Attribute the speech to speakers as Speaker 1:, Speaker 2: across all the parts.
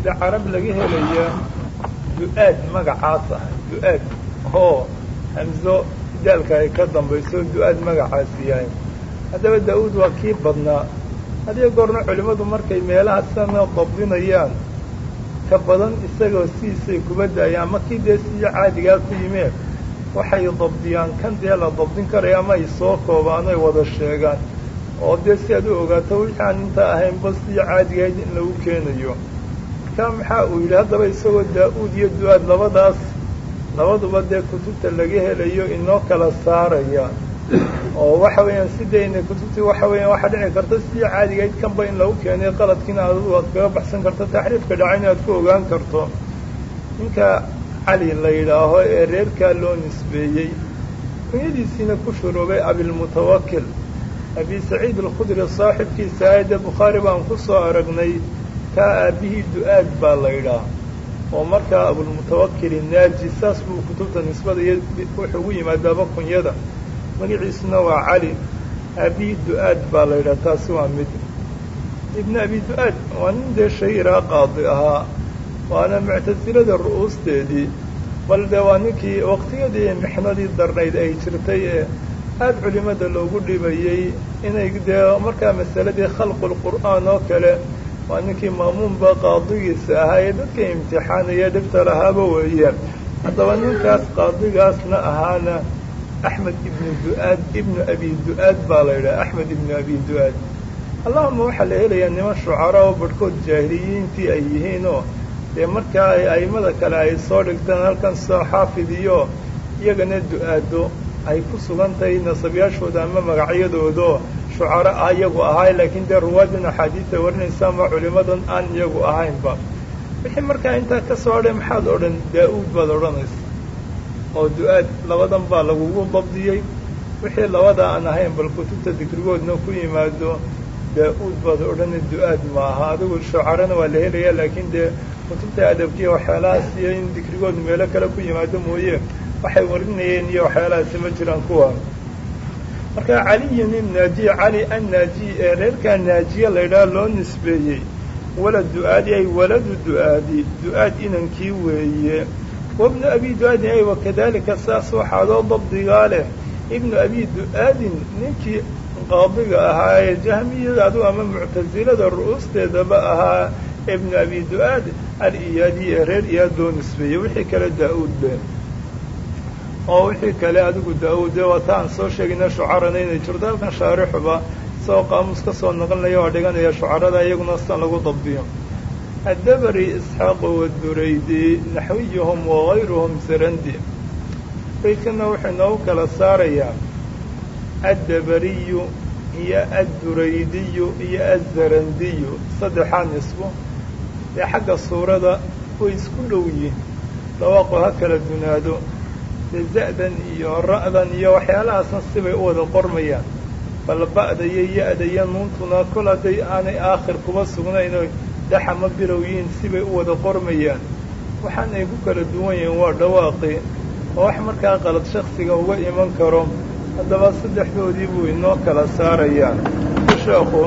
Speaker 1: de carab laga helaya du-aad magacaas ah du-aad oo hamzo daalka ay ka dambayso du-aad magacaasi yahay haddaba daa-uud waa kii badnaa hadiyo goorna culimmadu markay meelaha sana dabdinayaan ka badan isagoo sidiisay kuba daayaan ama kii dee sidii caadigaa ku yimeen waxay dabdiyaan kan dee la dabdin karaya ama ay soo koobaan ay wada sheegaan oo dee si aad u ogaato wixii aan inta ahaynba sidii caadigahayd in lagu keenayo markaa maxaa uu yidhi haddaba isagoo daa-uud iyo du-aad labadaas labaduba dee kutubta laga helayo inoo kala saaraya oo waxa weeyaan sidayna kutubtii waxa weeyaan waxaa dhici karta sidii caadigayd kanba in lagu keenay qaladkiina adadu aad kaga baxsan karto taxriifka dhacayna aad ku ogaan karto ninka cali la yidhaaho ee reerkaa loo nisbeeyey kunyadiisiina ku shuruubay abilmutawakil abi saciid alkhudri saaxibkiisa aayadda bukhaari baan ku soo aragnay kaa aabbihii du-aad baa la yidhaah oo markaa abulmutawakil naaji saas buu kutubta nisbada iyo wuxuu ugu yimaadaaba kunyada magaciisuna waa cali aabihii du-aad baa la yidhaha taasi waa mid ibnu abi du-aad waa nin dee shahiiraa qaadi ahaa waana muctasilada ru'uusteedii bal dee waa ninkii waqtiyadii mixnadii darnayd ay jirtay ee aada culimada loogu dhibayey inay dee markaa masaladii khalqulqur'aan oo kale waa ninkii maamuunba qaadigiisa ahaa ee dadka imtixaanaya dhibta lahaaba weeye haddaba ninkaas qaadigaasna ahaana axmed ibnu du-aad ibnu abi du-aad baa la yidhaha axmed ibnu abi du-aad allahuma waxaa la helayaa niman shucara oo barhkood jaahiliyiintii ay yihiinoo dee markaa ay a'immada kale ay soo dhigtaan halkan soo xaafid iyo iyagana du-aado ay ku sugan tahay nasabyaashooda ama magacyadoodo shucaro ah iyagu ahaay laakiin dee ruwaadin axaadiista warinaysa ama culimadan aan iyagu ahaynba wixii markaa intaa ka soo hadhay maxaad odhan daa-uud baad odhanaysa oo du-aad labadan baa lagugu dabdiyey wixii labada aan ahayn bal kutubta dikrigoodna ku yimaado daa-uud baad odhana du-aad maaha adigu shucarana waa la helaya laakiin dee kutubta adabkiya waxyaalahaas iyo in dikrigoodu meelo kale ku yimaado mooye waxay warinayeen iyo waxyaalahaasi ma jiraan kuwa marka caliyin innaajiy cali annaajiy ee reerkaa naajiye laydhaha loo nisbeeyey walad du-aadi ay waladu du-aadi du-aad inankii weeye wabnu abi du-aadin ay wakadalika saas waxaadoo dabdigaa leh ibnu abi du-aadin ninkii qaadiga ahaa ee jahmiyada adigu ama muctasilada ru'uusteedaba ahaa ibnu abi du-aad al-iyaadi ee reer iyaad loo nisbeeyey wixii kale daa-uud be oo wixii kale adigu daa-uud dee waata aan soo sheegayna shucarana inay jirto halkan shaarixuba isagoo qaamuus ka soo noqonaya oo dhiganaya shucarada iyaguna sidan lagu dabdiyo addabari isxaaqu waduraydi naxwiyuhum wagayruhum sarandi baydkana wuxuu inoogu kala saarayaa addabariyu iyo adduraydiyu iyo azzarandiyu saddexaa nisbo dee xagga suurada way isku dhow yihin dawaaqu ha kala dunaado dee za-dan iyo ra'dan iyo waxyaalahaasna sibay u wada qormayaan bal ba'da iyo ya-da iyo nuuntuna kol hadday aanay aakhir kuba sugnayn oo daxama bilow yihiin sibay u wada qormayaan waxaan ay ku kala duwan yihiin waa dhawaaqi oo wax markaa qalad shaksiga uga iman karo haddaba saddexdoodii buu inoo kala saarayaa sheekhu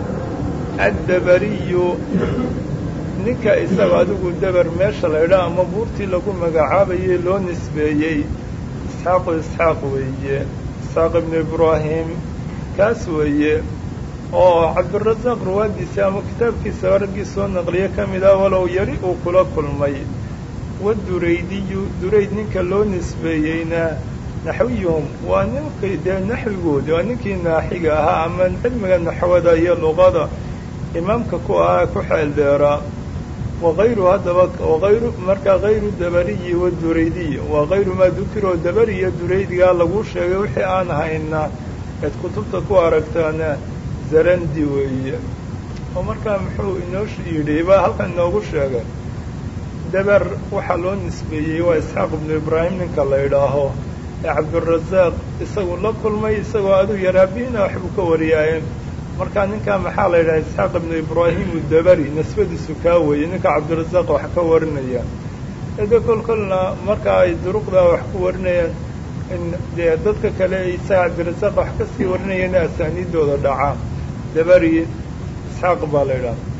Speaker 1: addabariyu ninka isaga adigu dabar meesha laydhaa ama buurtii lagu magacaabayey loo nisbeeyey isxaaqu isxaaq weeye isxaaq ibnu ibraahim kaas weeye oo cabdirasaaq ruwaadiisa ama kitaabkiisa raggii soo naqliye ka mid ah walow yari uu kula kulmay waduraydiyu durayd ninka loo nisbeeyeyna naxwiyuhum waa ninkii dee naxwigoodi waa ninkii naaxiga ahaa ama cilmiga naxwada iyo luqada imaamka ku ahaa ku xeel dheeraa wagayru haddaba wagayru markaa hayru dabariyi waduraydiy waa hayru maa dukiroo dabari iyo duraydigaa lagu sheegay wixii aan hayna eed kutubta ku aragtaana zarandi weeye oo markaa muxuu inoo yidhi baa halkan inoogu sheegay dabar waxaa loo nisbeeyey waa isxaaq ibnu ibraahim ninka la idhaaho ee cabdirasaaq isagu la kulmay isagoo aduu yaraabiina waxbuu ka wariyaaye markaa ninkaa maxaa la yidhaha isxaaq ibnu ibraahim udabari nisbadiisu kaa weeye ninka cabdirasaaq wax ka warinaya ede kol kolna marka ay duruqdaa wax ku warinayaan in dee dadka kale isaga cabdirasaaq wax kasii warinayana asaaniidooda dhacaa dabari isxaaq baa la yidhaha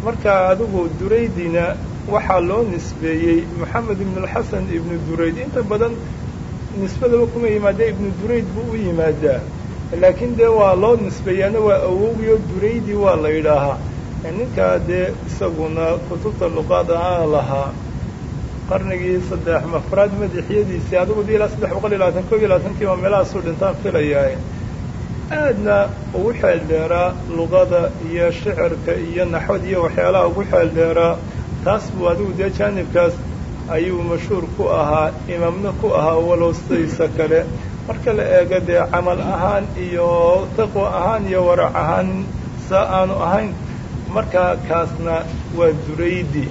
Speaker 1: marka adigu duraydina waxaa loo nisbeeyey moxamed ibnulxasan ibnu durayd inta badan nisbadaba kuma yimaada ibnu durayd buu u yimaadaa laakiin dee waa loo nisbeeyaana waa awowgiyo duraydi waa la yidhaahaa ninkaa dee isaguna kutubta luqaad aan lahaa qarnigii saddex mafraad madaxyadiisii adigu di ilaa saddex boqol iyo labaatan kob iyo labaatankiiba meelahaasuu dhintaan filayaa aadna ugu xeel dheeraa luqada iyo shicirka iyo naxwad iyo waxyaalaha ugu xeel dheeraa taas buu adigu dee jaanibkaas ayuu mashhuur ku ahaa imaamna ku ahaa walow sidaysa kale marka la eego dee camal ahaan iyo taqwa ahaan iyo warac ahaan saa aanu ahayn markaa kaasna waa duraydi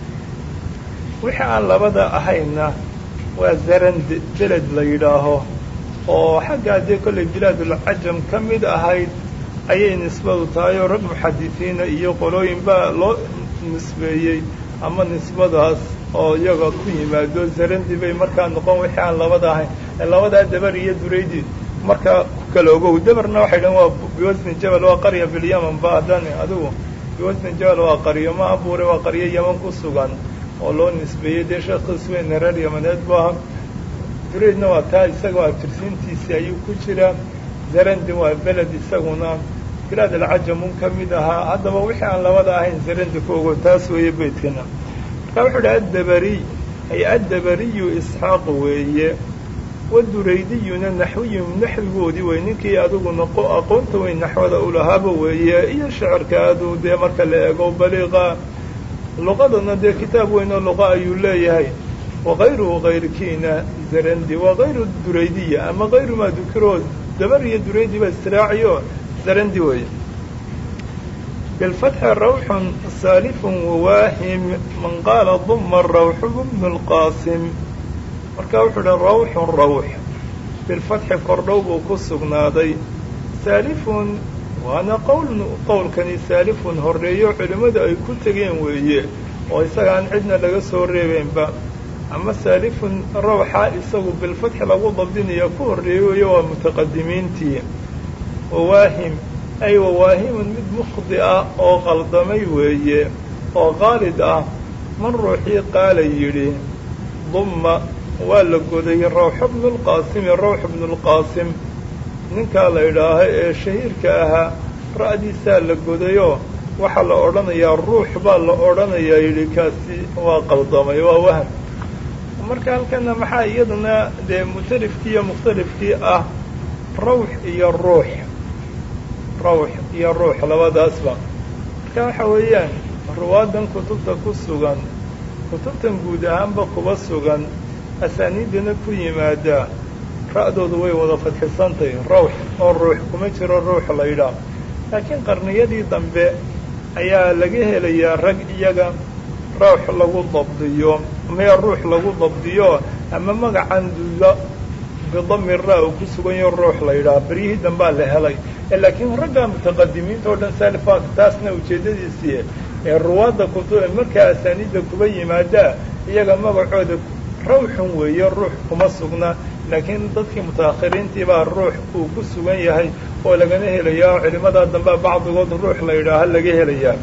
Speaker 1: wixii aan labada ahayna waa zarand beled la yidhaaho oo xaggaa dee kollay bilaadulcajam ka mid ahayd ayay nisbadu tahay oo rag muxadisiina iyo qolooyin baa loo nisbeeyey ama nisbadaas oo iyaga ku yimaado zarandi bay markaa noqon wixii aan labada ahayn labadaa dabar iyo duraydi markaa ku kala ogow dabarna waxay dhahen waa biwasni jabal waa qarya bilyaman ba haddaan adigu biwasni jabal waa qaryo ma abuure waa qaryo yaman ku sugan oo loo nisbeeyey dee sheekhiis weyne reer yamaneed bu aha duraydna waa taa isagoo abtirsiintiisii ayuu ku jiraa zarandi waa beled isaguna bilaad alcajamun ka mid ahaa haddaba wixii aan labada ahayn zarandi ku ogo taas weeye beydkana markaa wuxuu idhi addabariy ay addabariyu isxaaq weeye waduraydiyuna naxwiyu naxwigoodii wey ninkii adiguna aqoonta weyn naxwada ulahaaba weeye iyo shicirka aduu dee marka la eego baliiqa luqadana dee kitaab weyn oo luqa ayuu leeyahay wakayruhu kayrkiina zarandi waa kayru duraydiya ama kayru maa dukiro dabar iyo duraydi ba istiraaciyo zarandi weeye bilfatxi rawxun saalifun wawaahim man qaala duma rawxu bnu lqaasim markaa wuxuu uhi rawxun rawx bilfatxi kordhow buu ku sugnaaday saalifun waana qowln qowlkani saalifun horreeyo culimmadu ay ku tegeen weeye oo isagaan cidna laga soo reebeenba ama saalifun rawxa isagu bilfatxi lagu dabdinaya ku horreeyo weeye waa mutaqadimiintii wawaahim ay wawaahimun mid mukhdi ah oo qaldamay weeye oo qaalid ah man ruuxii qaala yidhi dumma waa la goday rawxu bnulqaasimi rawx bnulqaasim ninkaa la idhaaho ee shahiirka ahaa ra'diisaa la godayoo waxaa la odhanayaa ruux baa la odhanayaa yidhi kaasi waa qaldamay waa waham marka halkana maxaa iyaduna dee mutalifkii iyo mukhtalifkii ah rawx iyo ruux rawx iyo ruux labadaasba marka waxa weeyaan ruwaadan kutubta ku sugan kutubtan guud ahaanba kuba sugan asaaniidana ku yimaada ra'doodu way wada fadxisantahy rawx oo ruux kuma jiro ruux la yidhaah laakiin qarniyadii dambe ayaa laga helayaa rag iyaga rawx lagu dabdiyo maya ruux lagu dabdiyo ama magacan dulla bidami ra uu ku sugan yaho ruux la yidhaah beryihii dambaa la helay laakiin ragga mutaqadimiinta oo dhan salifak taasna ujeeddadiisii ee ruwaadda kutu markaa asaaniidda kuba yimaadaa iyaga magacooda rawxun weeye ruux kuma sugna laakiin dadkii mutaakhiriintii baa ruux uu ku sugan yahay oo lagana helayaa oo culimadaa dambea bacdigood ruux la yidhaaha laga helayaa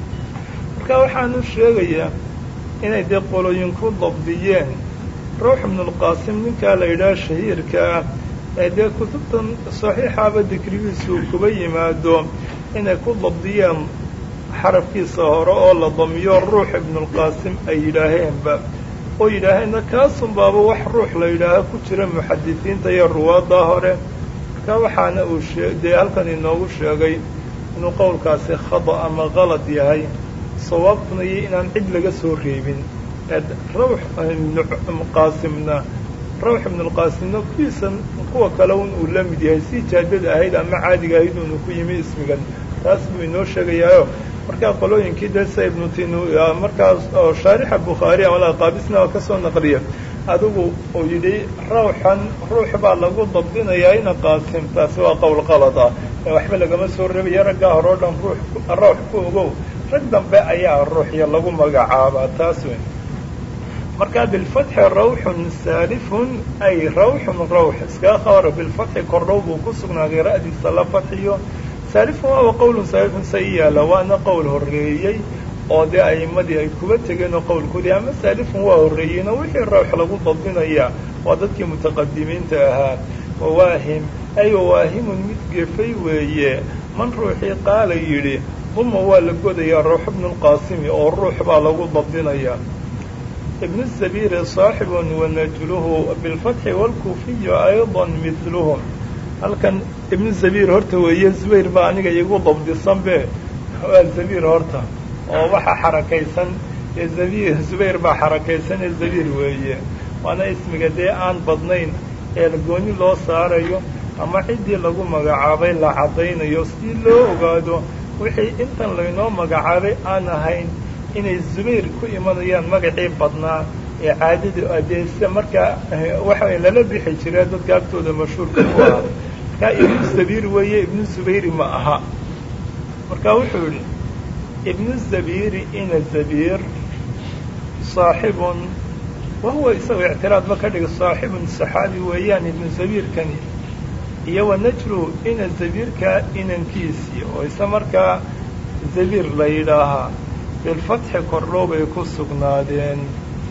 Speaker 1: marka waxaanu sheegayaa inay dee qolooyin ku dabdiyeen ruux ibnulqaasim ninkaa la yidhaha shahiirka ah ee dee kutubtan saxiixaaba dikrigiisu kuba yimaado inay ku dabdiyeen xarafkiisa hore oo la damiyo ruux ibnulqaasim ay yidhaaheenba oo yidhaaheenna kaasun baaba wax ruux la yidhaaha ku jira muxadisiinta iyo ruwaaddaa hore marka waxaana uu shee dee halkan inoogu sheegay inuu qowlkaasi khada ama qalad yahay sawaabkuna iyo inaan cid laga soo reebin rawx ibnuqaasimna rawx ibnulqaasimna kuwiisan kuwa kale un uu la mid yahay si jaadada ahayd ama caadiga ahayd uunu ku yimi ismigan taas buu inoo sheegayaayo markaa qolooyinkii desa ibnu tin markaas oo shaarixa bukhaari amala qaabisna oo ka soo naqliya adigu uu yidhi rawxan ruux baa lagu dabdinayaa ina qaasim taasi waa qowl qalad ah waxba lagama soo reebaya raggaa hore o dhan ruux rawx ku ogow rag dambe ayaa ruuxya lagu magacaabaa taas wey markaa bilfatxi rawxun saalifun ay rawxun rawx iskaga qabara bilfatxi kordhow buu ku sugnaaday ra'diisa la fatxiyo saalifun waaba qowlun saalifun sa i yaala waana qowl horreeyey oo dee a'imadii ay kuba tegeen oo qowlkoodii ama saalifun waa horreeyeen oo wixii rawx lagu dabdinayaa waa dadkii mutaqadimiinta ahaa wawaahim ay wawaahimun mid gefay weeye man ruuxii qaala yidhi duma waa la godayaa ruux ibnulqaasimi oo ruux baa lagu dabdinayaa ibnu sabiiri saaxibun wanajluhu bilfatxi waalkuufiyu aydan midluhum halkan ibnu zabiir horta weeye zubayr baa aniga igu dabdisanbe waa zabiir horta oo waxaa xarakaysan ee zabiir zubayr baa xarakaysan ee zabiir weeye waana ismiga dee aan badnayn ee gooni loo saarayo ama ciddii lagu magacaabay la caddaynayo si loo ogaado wixii intan laynoo magacaabay aan ahayn inay zubayr ku imanayaan magacii badnaa ee caadada adeesa markaa waxa lala bixi jira dadka agtooda mashhuurka ku aha markaa ibnu zabiir weeye ibnu zubayri ma aha marka wuxuu yidhi ibnu zabiiri ina zabiir saaxibun wahuwa isagoo ictiraadba ka dhiga saaxibun saxaabi weeyaan ibnu zabiirkani iyo wanajlu ina zabiirka inankiisii oo isa markaa zabiir la yidhaahaa bilfatxi kordhow bay ku sugnaadeen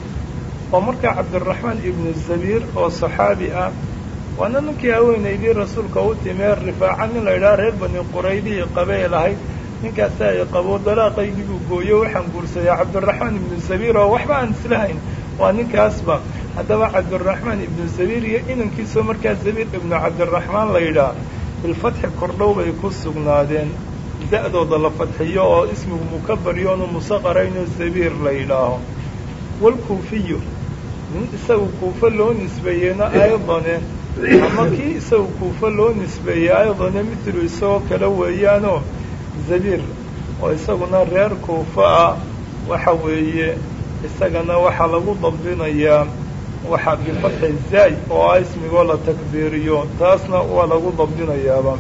Speaker 1: oo markaa cabdiraxmaan ibnu zabiir oo saxaabi ah waana ninkii haweenaydii rasuulka u timee rifaaca nin la yidhaha reer bani quraydihii qabee lahayd ninkaasi ay qabo dalaaqaygiibuu gooyo waxaan guursaday cabdiraxmaan ibnu zabiir oo waxba aan islahayn waa ninkaasba haddaba cabdiraxmaan ibnu zabiir iyo inankiisoo markaa zabiir ibnu cabdiraxmaan la yidhaah bilfatxi kordhow bay ku sugnaadeen da-dooda la fadxiyo oo ismigu mukabaryoonu musaqarayno zabiir la yidhaaho walkuufiyu nin isagu kuufo loo nisbeeyeyna aydane ama kii isagu kuufo loo nisbeeyey aydane mitlu isagoo kale weeyaanoo zabiir oo isaguna reer kuufo ah waxa weeye isagana waxaa lagu dabdinayaa waxaa bifatxi zaay oo ah ismigoo la takbiiriyo taasna waa lagu dabdinayaaba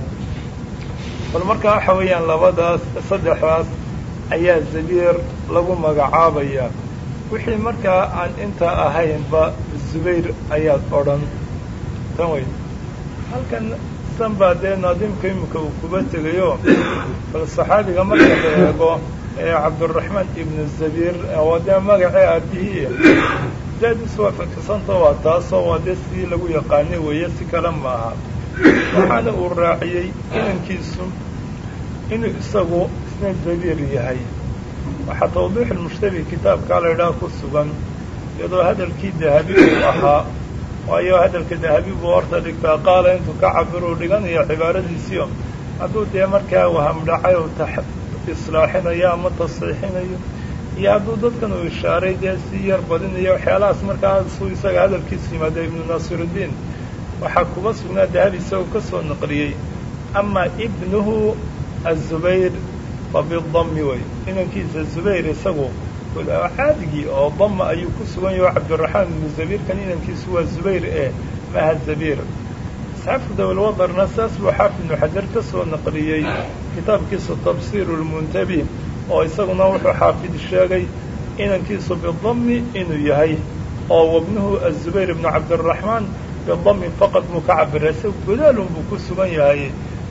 Speaker 1: bal markaa waxa weeyaan labadaas saddexdaas ayaa zabiir lagu magacaabayaa wixii markaa aan intaa ahaynba zubayr ayaad odhan tan wey halkan san baa dee naadimka imika uu kuba tegayo bal saxaabiga marka la eego ee cabdiraxmaan ibnu zabiir waa dee magacii aabihii daadiis waa fakisanta waa taasoo waa dee sidii lagu yaqaanay weeye si kale maaha waxaana uu raaciyey inankiisu inuu isagu isna zabiir yahay waxaa tawdiix ilmushtabi kitaabkaa la idhaha ku sugan iyadoo hadalkii dahabi uu ahaa waayo hadalka dahabi buu horta dhigtaa qaala intuu ka cabiruu dhiganayo cibaaradiisiio hadduu dee markaa wahamdhacay u islaaxinayo ama tasxiixinayo iyo hadduu dadkan uu ishaaray dee si yar badinayo waxyaalahaas markaasuu isaga hadalkiisu yimaada ibnu naasirudiin waxaa kuba sugnaa dahabi isagoo ka soo naqliyey ama ibnuhu azubayr fa bidami wey inankiisa zubayr isagu caadigii oo dama ayuu ku sugan yaho cabdiraxmaan ibnu zabiirkan inankiisu waa zubayr ee maha zabiir isxaafku dawlwadarna saas buu xaafid ibnu xajar ka soo naqliyey kitaabkiisa tafsiiru lmuntabi oo isaguna wuxuu xaafid sheegay inankiisu bidami inuu yahay oo wabnuhu azubayr ibnu cabdiraxmaan bidami faqad muu ka cabira isaga godaalun buu ku sugan yahay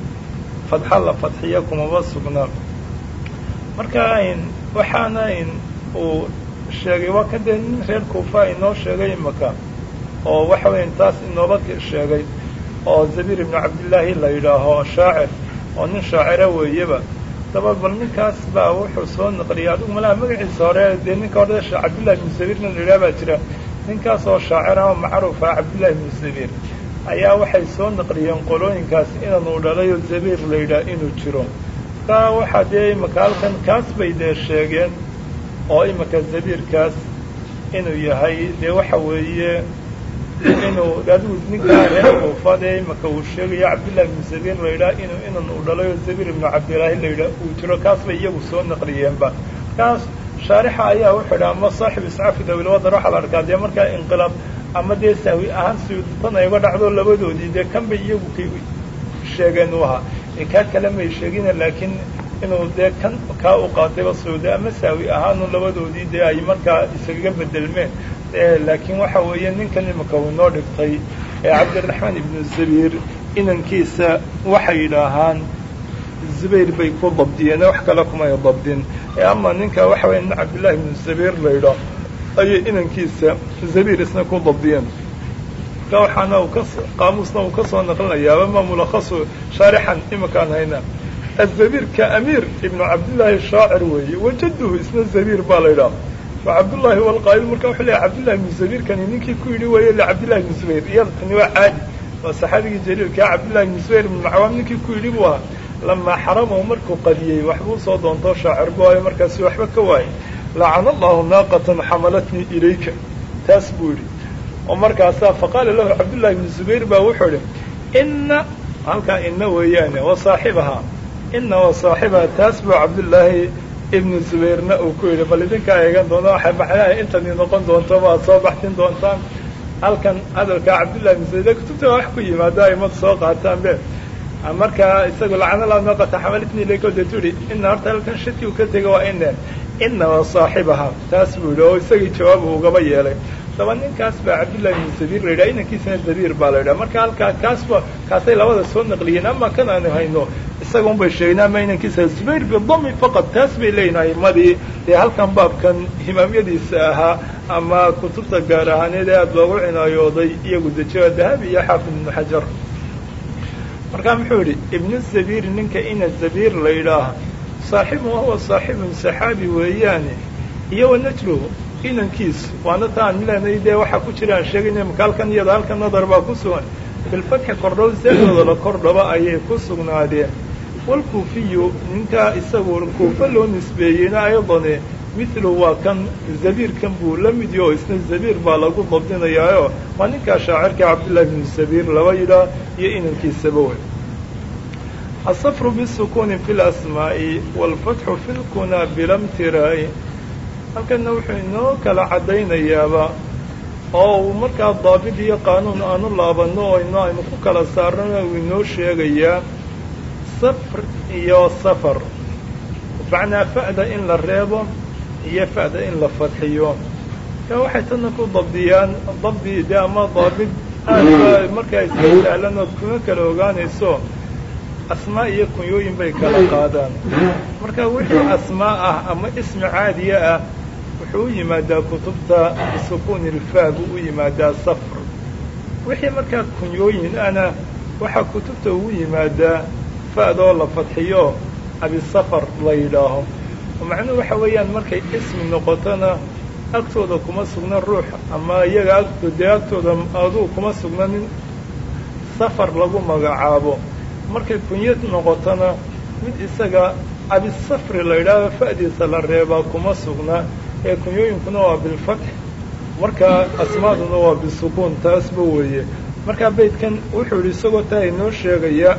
Speaker 1: fadxa la fadxiya kumaba sugnaa marka waxaana uu sheegay waa kan dee nin reer kuufa inoo sheegay imaka oo waxa weya taas inooba sheegay oo zabiir ibnu cabdillaahi la yidhaaho shaacir oo nin shaacira weeyaba daba bal ninkaas baa wuxuu soo naqliyay adigu malaha magaciisa hore dee ninka hore cabdillahi ibnu zabiir nin la yidhaha baa jira ninkaas oo shaacir ama macruufa cabdillahi ibnu zabiir ayaa waxay soo naqliyeen qolooyinkaas inanuu dhalayo zabiir la yidhaah inuu jiro markaa waxaa dee imaka halkan kaas bay dee sheegeen oo imaka zabiirkaas inuu yahay dee waxa weeye inuu adigu ninkaa reer kuufa dee imaka uu sheegayo cabdillahi ibnu zabiir la yidhaah inuu inan uu dhalayo zabiir ibnu cabdillaahi la yidhaah uu jiro kaas bay iyagu soo naqliyeenba kaas shaarixa ayaa wuxuu yidhaha ama saaxib iscafi dawilwadar waxaa la arkaa dee markaa inqilaab ama dee sahwi ahaan suyuutan ay uga dhacdo labadoodii dee kan bay iyagu k sheegeen u ahaa kaa kale may sheegina laakiin inuu dee kan kaa u qaatayba suyuuda ama sahwi ahaanu labadoodii dee ay markaa iskaga bedelmeen laakiin waxa weeye ninkan imika uu inoo dhigtay ee cabdiraxmaan ibnu zabiir inankiisa waxay yidhaahaan zubayr bay ku dabdiyeen wax kale kumay dabdin ee ama ninka waxa weya nin cabdillahi ibnu zabiir la yidhaa ayay inankiisa zabiir isna ku dabdiyeen marka waxaana uu ka qaamuusna uu ka soo naqlinayaaba ma mulakhasu shaarixan imakaan hayna azabiir ka amiir ibnu cabdillaahi shaacir weeye wajaduhu isna zabiir baa la yidhaha wa cabdullaahi walqaa'il marka wuxuu leeyahy cabdillahi ibnu zabiirkani ninkii ku yidhi weeye licabdillahi ibnu zubayr iyada tani waa caadi waa saxaabigii jaliilkaa cabdillahi ibnu zubayr ibnu cawaam ninkii ku yidhi buu ahaa lamaa xaramahu markuu qadiyey waxbuu soo doontoo shaacir bu ayo markaasi waxba ka waayey lacana allahu naaqatan xamalatnii ilayka taas buu yidhi oo markaasaa faqaala lahu cabdullahi ibnu zubayr baa wuxuu idhi ina halkaa ina weeyaane wa saaxibahaa ina wa saaxibaha taas buu cabdullaahi ibnu zubayrna uu ku yidhi bal idinkaa eegan doona waxay macnaha intani noqon doonto baad soo baxsin doontaan halkan hadalkaa cabdullahi ibnu zubayr kutubta wax ku yimaado aimad soo qaataan be markaa isagu lacana la naqata xamalitni ilayka deetu yihi ina horta halkan shaki uu ka tego waa ine ina wa saaxibaha taas buu yidhi oo isagii jawaab uu ugaba yeelay daba ninkaas baa cabdullahi ibnu zabiir la yidhaha inankiisana zabiir baa la yidhaha marka halkaa kaasba kaasay labada soo naqliyeen ama kan aanu hayno isaga un bay sheegeen ama inankiisa zubayr bidami faqad taas bay leeyihin aimadii dee halkan baabkan himaamyadiisa ahaa ama kutubta gaar ahaaneed ee aada loogu cinaayooday iyagu dejiyo dahabi iyo xaafid ibnu xajar markaa muxuu yidhi ibnu zabiir ninka ina zabiir la yidhaaha saaxibu wahuwa saaxibun saxaabi weeyaane iyo wa najluhu inankiisu waana ta aan milanay dee waxaa ku jira aan sheegayna maka halkan iyada halkan nadar baa ku sugan bilfatxi kordhow zeedooda la kordhaba ayay ku sugnaadeen walkuufiyu ninkaa isagu kuufa loo nisbeeyeyna ayadane mithlu waa kan zabiirkan buu la mid yaho isna zabiir baa lagu dabdinayaayo waa ninkaa shaacirka cabdullahi bnu zabiir laba yidhaah iyo inankiisaba wey asafru bisukuuni fi lasmaa'i waalfatxu fi lkunaa bilamtiraa'i halkana wuxuu inoo kala caddaynayaaba oo uu markaa daabid iyo qaanuun aanu laabanno oo ino aynu ku kala saarnana uu inoo sheegayaa safr iyo safar macnaa fa'da in la reebo iyo fa'da in la fadxiyo ka waxay tana ku dabdiyaan dabdi de ama daabid aad markaa iska sahlan ood kuma kala ogaanayso asmaa iyo kunyooyin bay kala qaadaan marka wixii asmaa ah ama ismi caadiya ah wuxuu u yimaadaa kutubta bisukuuni ilfaa buu u yimaadaa safr wixii markaa kunyooyin ana waxaa kutubta ugu yimaadaa fa'doo la fadxiyo abisafar la yidhaaho macnuhu waxa weeyaan markay ismi noqotona agtooda kuma sugna ruux ama iyaga agto dee agtooda aduu kuma sugna nin safar lagu magacaabo markay kunyad noqotona mid isaga abisafri la yidhaaho fa'diisa la reebaa kuma sugna ee kunyooyinkuna waa bilfatx markaa asmaaduna waa bisukuun taasba weeye markaa beydkan wuxuu yidhi isagoo taa inoo sheegaya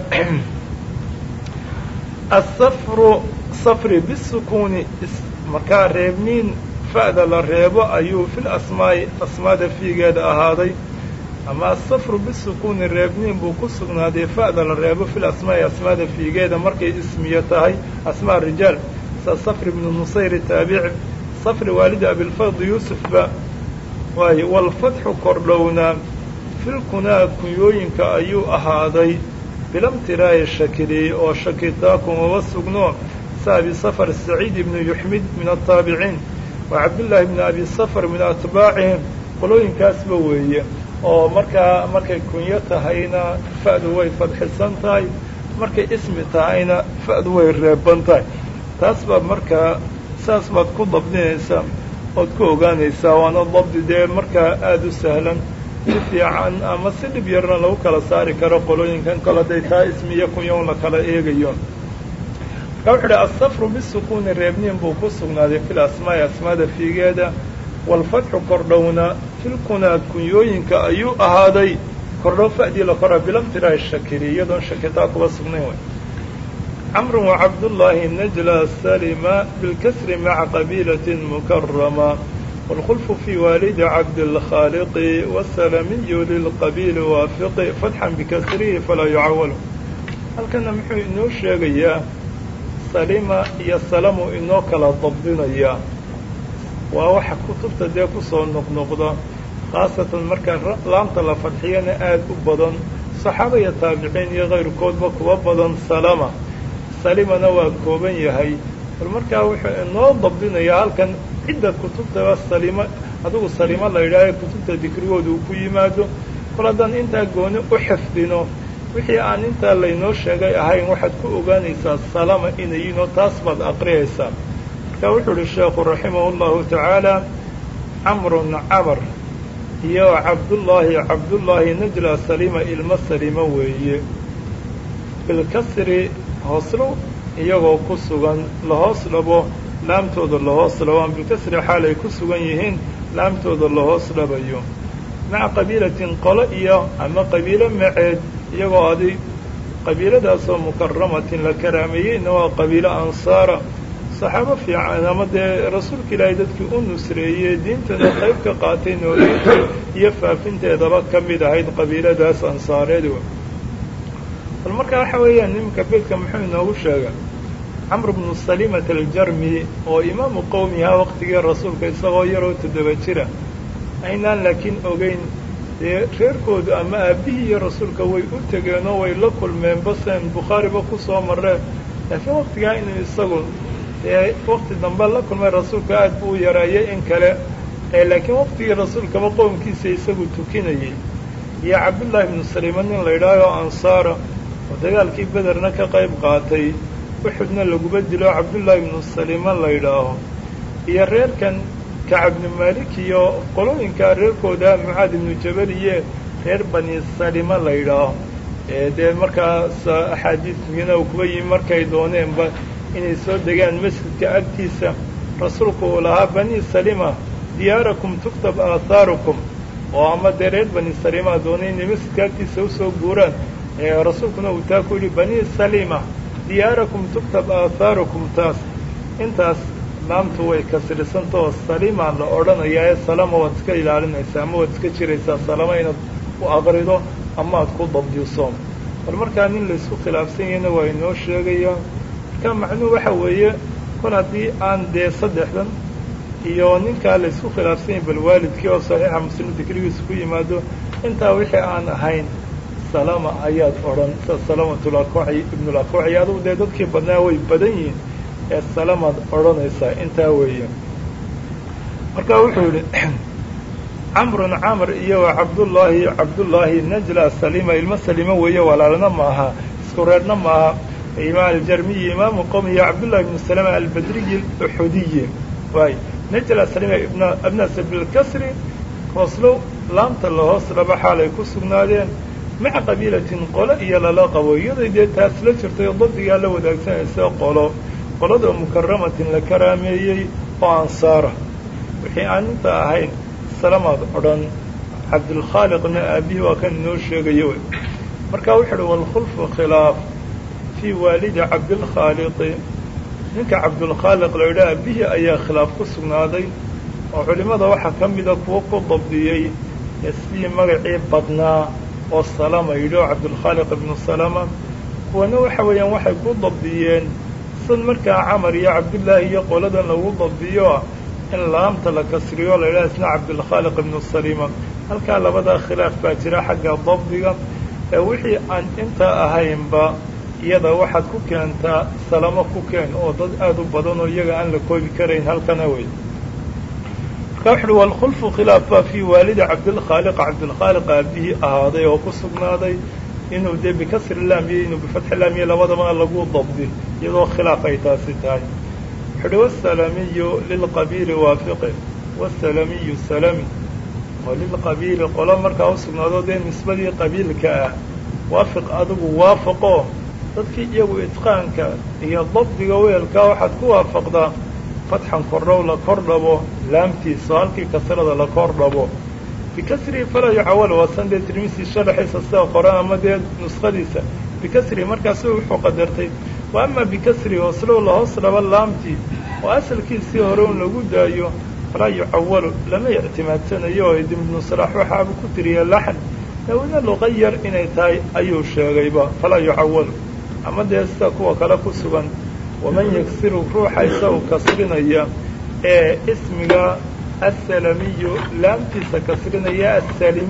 Speaker 1: asafru safri bisukuuni markaa reebniin fa'da la reebo ayuu fil asmaa'i asmaada fiigeeda ahaaday ama asafru bisukuuni reebniin buu ku sugnaaday fa'da la reebo fil asmaa'i asmaada fiigeeda markay ismiyo tahay asmaa rijaal sa safri ibnu nusayri taabici safri waalidi abilfard yuusufba waaye walfatxu kordhowna filkunaa kunyooyinka ayuu ahaaday bilamtiraa'i shakili oo shakitaa kumaba sugno sa abi safar saciid ibnu yuxmid min ataabiciin wa cabdullaahi bni abi safar min atbaacihim qolooyinkaasba weeye oo markaa markay kunyo tahayna fa'du way fadxisan tahay markay ismi tahayna fa'du way reeban tahay taas baa markaa saas baad ku dabdinaysaa ood ku ogaanaysaa waana dabdi dee markaa aada u sahlan si fiican ama si dhib yarna lagu kala saari karo qolooyinkan kale hadday taa ismi iyo kunyoon la kala eegayo marka wuxu uhi asafru bisukuuni reebniin buu ku sugnaaday fil asmaa'i asmaada fiigeeda waalfatxu kordhowna filkunaa kunyooyinka ayuu ahaaday kordhow fa'dii la kora bilamtiraahi shakili iyadoon shakitaa kuba sugnayn way cmr وcabdاللahi najlى salima bاlkasri maca qabiilaة mukarama wاlkhulf fي waalidi cabdالkhاaliqi wالsalamiyu lilqabiili waafiqi fatxan bikasrihi falaa yucawal halkana muxuu inoo sheegayaa salima iyo salamu inoo kala dabdinaya waa waxa kutubta dee kusoo noqnoqda khaasatan marka laamta la fadxiyana aad u badan صaxaaba iyo taabiciin iyo kayrkoodba kuwa badan salama salimana waa kooban yahay bal markaa wuxuu inoo dabdinayaa halkan cidda kutubtaba salima adigu salimo la yidhaaha kutubta dikrigooda uu ku yimaado kol haddaan intaa gooni u xifdino wixii aan intaa laynoo sheegay ahayn waxaad ku ogaanaysaa salama inayiinoo taas baad aqriyaysaa marka wuxuu uhi sheekhu raximahu llahu tacaala camrun camar iyo cabdullaahi cabdullaahi najla salima ilmo salimo weeye bilkasri hooslo iyagoo ku sugan lahoos dhabo laamtooda lahoos dhabaan bilkasri xaal ay ku sugan yihiin laamtooda lahoos dhabayo maca qabiilatin qolo iyo ama qabiilo maceed iyagoo adi qabiiladaasoo mukaramatin la karaameeyeyna waa qabiilo ansaara saxaabo fiican ama dee rasuulka ilaahay dadkii u nusreeyey diintana qayb ka qaatay nooleynta iyo faafinteedaba ka mid ahayd qabiiladaas ansaareed bal marka waxa weeyaan nimanka beydka muxuu inoogu sheega camr bnu salimata aljarmi oo imaamu qowmihaa waqtigii rasuulka isagoo yaroo toddoba jira aynaan laakiin ogeyn dee reerkoodu ama aabbihii iyo rasuulka way u tegeenoo way la kulmeen basen bukhaariba ku soo mareen laakiin waqtigaa inuu isagu dee waqti dambe la kulmay rasuulka aad buu u yaraayay in kale laakiin waqtigii rasuulkaba qowmkiisa isagu tukinayay iyo cabdullaahi ibnu salima nin la yidhaaho ansaara oo dagaalkii bederna ka qayb qaatay uxudna laguba dilo cabdullaahi ibnu salima la yidhaaho iyo reerkan kacab ibnu maalik iyo qolooyinka reerkooda mucaad ibnu jabal iyo reer bani salima la yidhaaho dee markaas axaadiismiina uu kuba yimi markay dooneenba inay soo degaan masjidka agtiisa rasuulku uu lahaa bani salima diyaarakum tuktab aathaarukum oo ama dee reer bani salima doonay inay masjidka agtiisa usoo guuraan rasuulkuna uu taa ku yidhi bani salima diyaarakum tuktab aathaarukum taas intaas laamtu way kasrisantao salima la odhanayaa ee salama waad iska ilaalinaysaa ama waad iska jiraysaa salama inaad u aqrido ama aad ku dabdiso bal markaa nin laysku khilaafsan yahayna waa inoo sheegayaa marka macnuhu waxa weeye kol haddii aan dee saddexdan iyo ninkaa laysku khilaafsan yahay bal waalidkii oo saxiixa muslim dikrigiisa ku yimaado intaa wixii aan ahayn salama ayaad odhan sida salamatulakooci ibnulakooci adugu dee dadkii badnaa way badan yihiin ee salamaad odhanaysaa intaa weeye marka wuxuu yidhi camrun camr iyo wa cabdullaahi cabdullaahi najla salima ilmo salima weeye walaalna maaha isku reerna maaha imaam aljarmiyi imaamu qowmi iyo cabdullahi ibnu salama albadriyi uxudiyi waay najla salima ibn abnas bilkasri hooslow laamta lahoos dhaba xaalay ku sugnaadeen maca qabiilatin qolo iyo lala qabo iyaday dee taas la jirtay oo dabdigaa la wadaagsanaysa qolo qolada mukaramatin la karaameeyey oo ansaara wixii aan inta ahayn salamaad odhan cabdulkhaaliqna aabbihi waa kan inoo sheegayo marka wuxu uhi waalkhulfu khilaaf fii waalidi cabdilkhaaliqi ninka cabdulkhaaliq la yidhaha aabbihi ayaa khilaaf ku sugnaaday oo culimmada waxaa ka mida kuwo ku dabdiyey ee sidii magacii badnaa oo salama yidhi oo cabdulkhaaliq ibnu salama kuwana waxa weeyaan waxay ku dabdiyeen sid markaa camar iyo cabdullaahi iyo qoladan lagu dabdiyo in laamta la kasriyo la yidhaha isna cabdulkhaaliq ibnu salima halkaa labadaa khilaaf baa jira xagga dabdiga ee wixii aan intaa ahaynba iyada waxaad ku keentaa salamo ku keen oo dad aada u badan oo iyaga aan la koobi karayn halkana wey marka wuxu uhi waalkhulfu khilaaf baa fii waalidi cabdilkhaaliq cabdilkhaaliq aabihii ahaaday oo ku sugnaaday inuu dee bikasri laam iyo inuu bifatxi laam iyo labadaba lagu dabdi iyadoo khilaaf ay taasi tahay wuxu uhi wasalamiyu lilqabiili waafiqe wasalamiyu salami oo lilqabiili qolo markaa u sugnaado dee nisbadii qabiilka ah waafiq adigu waafaqo dadkii iyagu itqaanka iyo dabdiga weelkaa waxaad ku waafaqdaa fatxan kordhow la kor dhabo laamtiisa oo halkii kasrada la kor dhabo bikasrihi falaa yucawal waasan dee tirmisi sharaxiisa sida qoran ama dee nuskhadiisa bikasrihi markaasu wuxuu qadartay wa ama bikasrihi hooslow la hoos dhaba laamtii oo asalkiisii hore un lagu daayo falaa yucawalu lama ictimaadsanayo oo ibnu salaax waxaaba ku tiriya laxn lawina luqayar inay tahay ayuu sheegayba falaa yucawalu ama dee sida kuwa kale ku sugan waman yagsiru ruuxa isagu kasrinaya ee ismiga asalamiyu laamtiisa kasrinaya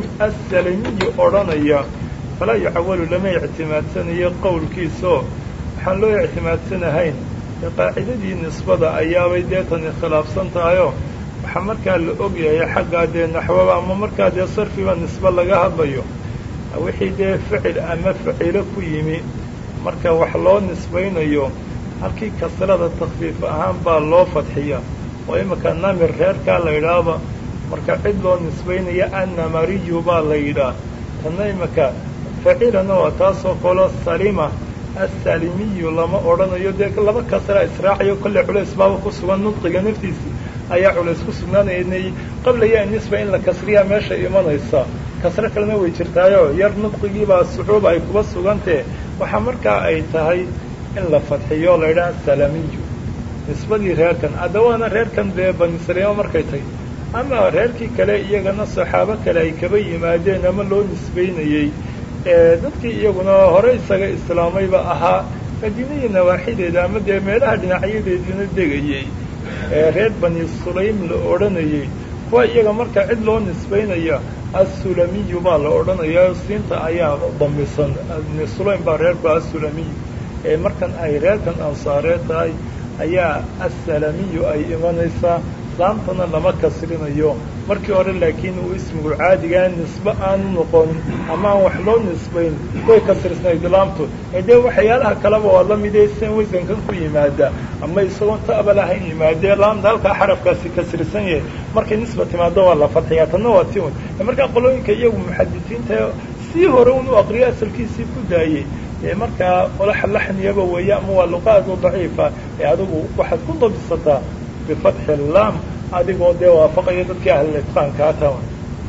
Speaker 1: assalamiyu odhanaya falaa yucawalu lama ictimaadsanayo qowlkiisao waxaan loo ictimaadsanahayn qaacidadii nisbada ayaabay dee tani khilaafsan tahayoo waxaa markaa la ogyahay xaggaa dee naxwaba ama markaa dee sarfiba nisbe laga hadlayo wixii dee ficil ama facilo ku yimi marka wax loo nisbaynayo halkii kasrada takfiif ahaan baa loo fadxiya oo imika namir reerkaa la yidhaahba marka cid loo nisbaynaya annamariyu baa la yidhaah tanna imika facilana waa taasoo kaloo salima assalimiyu lama odhanayo dee laba kasraa israacayo kolley culays baaba ku sugan nudqiga naftiisi ayaa culays ku sugnaanayay qablaya nisba in la kasriyaa meesha imanaysa kasro kalena way jirtaayo yar nudqigiibaa sucuub ay kuba sugantee waxaa markaa ay tahay in la fadxiyo la yidhaha salamiyu nisbadii reerkan addawaana reerkan dee bani saliimo markay tahay ama reerkii kale iyagana saxaabo kale ay kaba yimaadeen ama loo nisbaynayey dadkii iyaguna hore isaga islaamayba ahaa madiinihii nawaaxideeda ama dee meelaha dhinacyadeediina degayey reer bani sulaym la odhanayey kuwa iyaga marka cid loo nisbaynaya assulamiyu baa la odhanayaa siinta ayaa damisan sulaym baa reerku assulamiyu ee markan ay reerkan ansaareed tahay ayaa assalamiyu ay imanaysaa laamtana lama kasrinayo markii hore laakiin uu ismigu caadigaa nisbe aanu noqon ama aan wax loo nisbayn way kasrisnayd laamtu ee dee waxyaalaha kaleba waa la midee sen wasankan ku yimaada ama isagoon ta'ba lahayn yimaadee laamta halkaa xarafkaasi kasrisan yahay markay nisba timaado waa la fadxiyaa tanna waa ti un markaa qolooyinka iyagu muxadisiinta sii hore un u aqriyo asalkiisii ku daayey ee markaa qolaxa laxniyaba weeye ama waa luqaadu daciifa ee adigu waxaad ku dabisataa bifatxi laam adigoo dee waafaqaya dadkii ahlitqaankaa tawan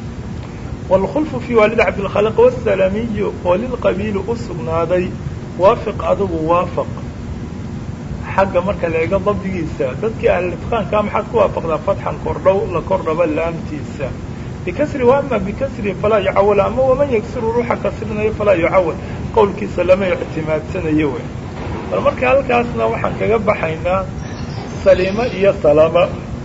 Speaker 1: wاlkhulfu fii waalid cabdilkhaliq wasalamiyu oo lilqabiili u sugnaaday waafiq adigu waafaq xagga marka la eego dabdigiisa dadkii ahlitqaankaa maxaad ku waafaqdaa fatxan kordhow la kordhaba laamtiisa bikasri waama bikasri falaa yucawal ama waman yagsiru ruuxa kasrinayo falaa yucawal qowlkiisa lama ictimaadsanayo wey bal marka halkaasna waxaan kaga baxaynaa saliimo iyo salama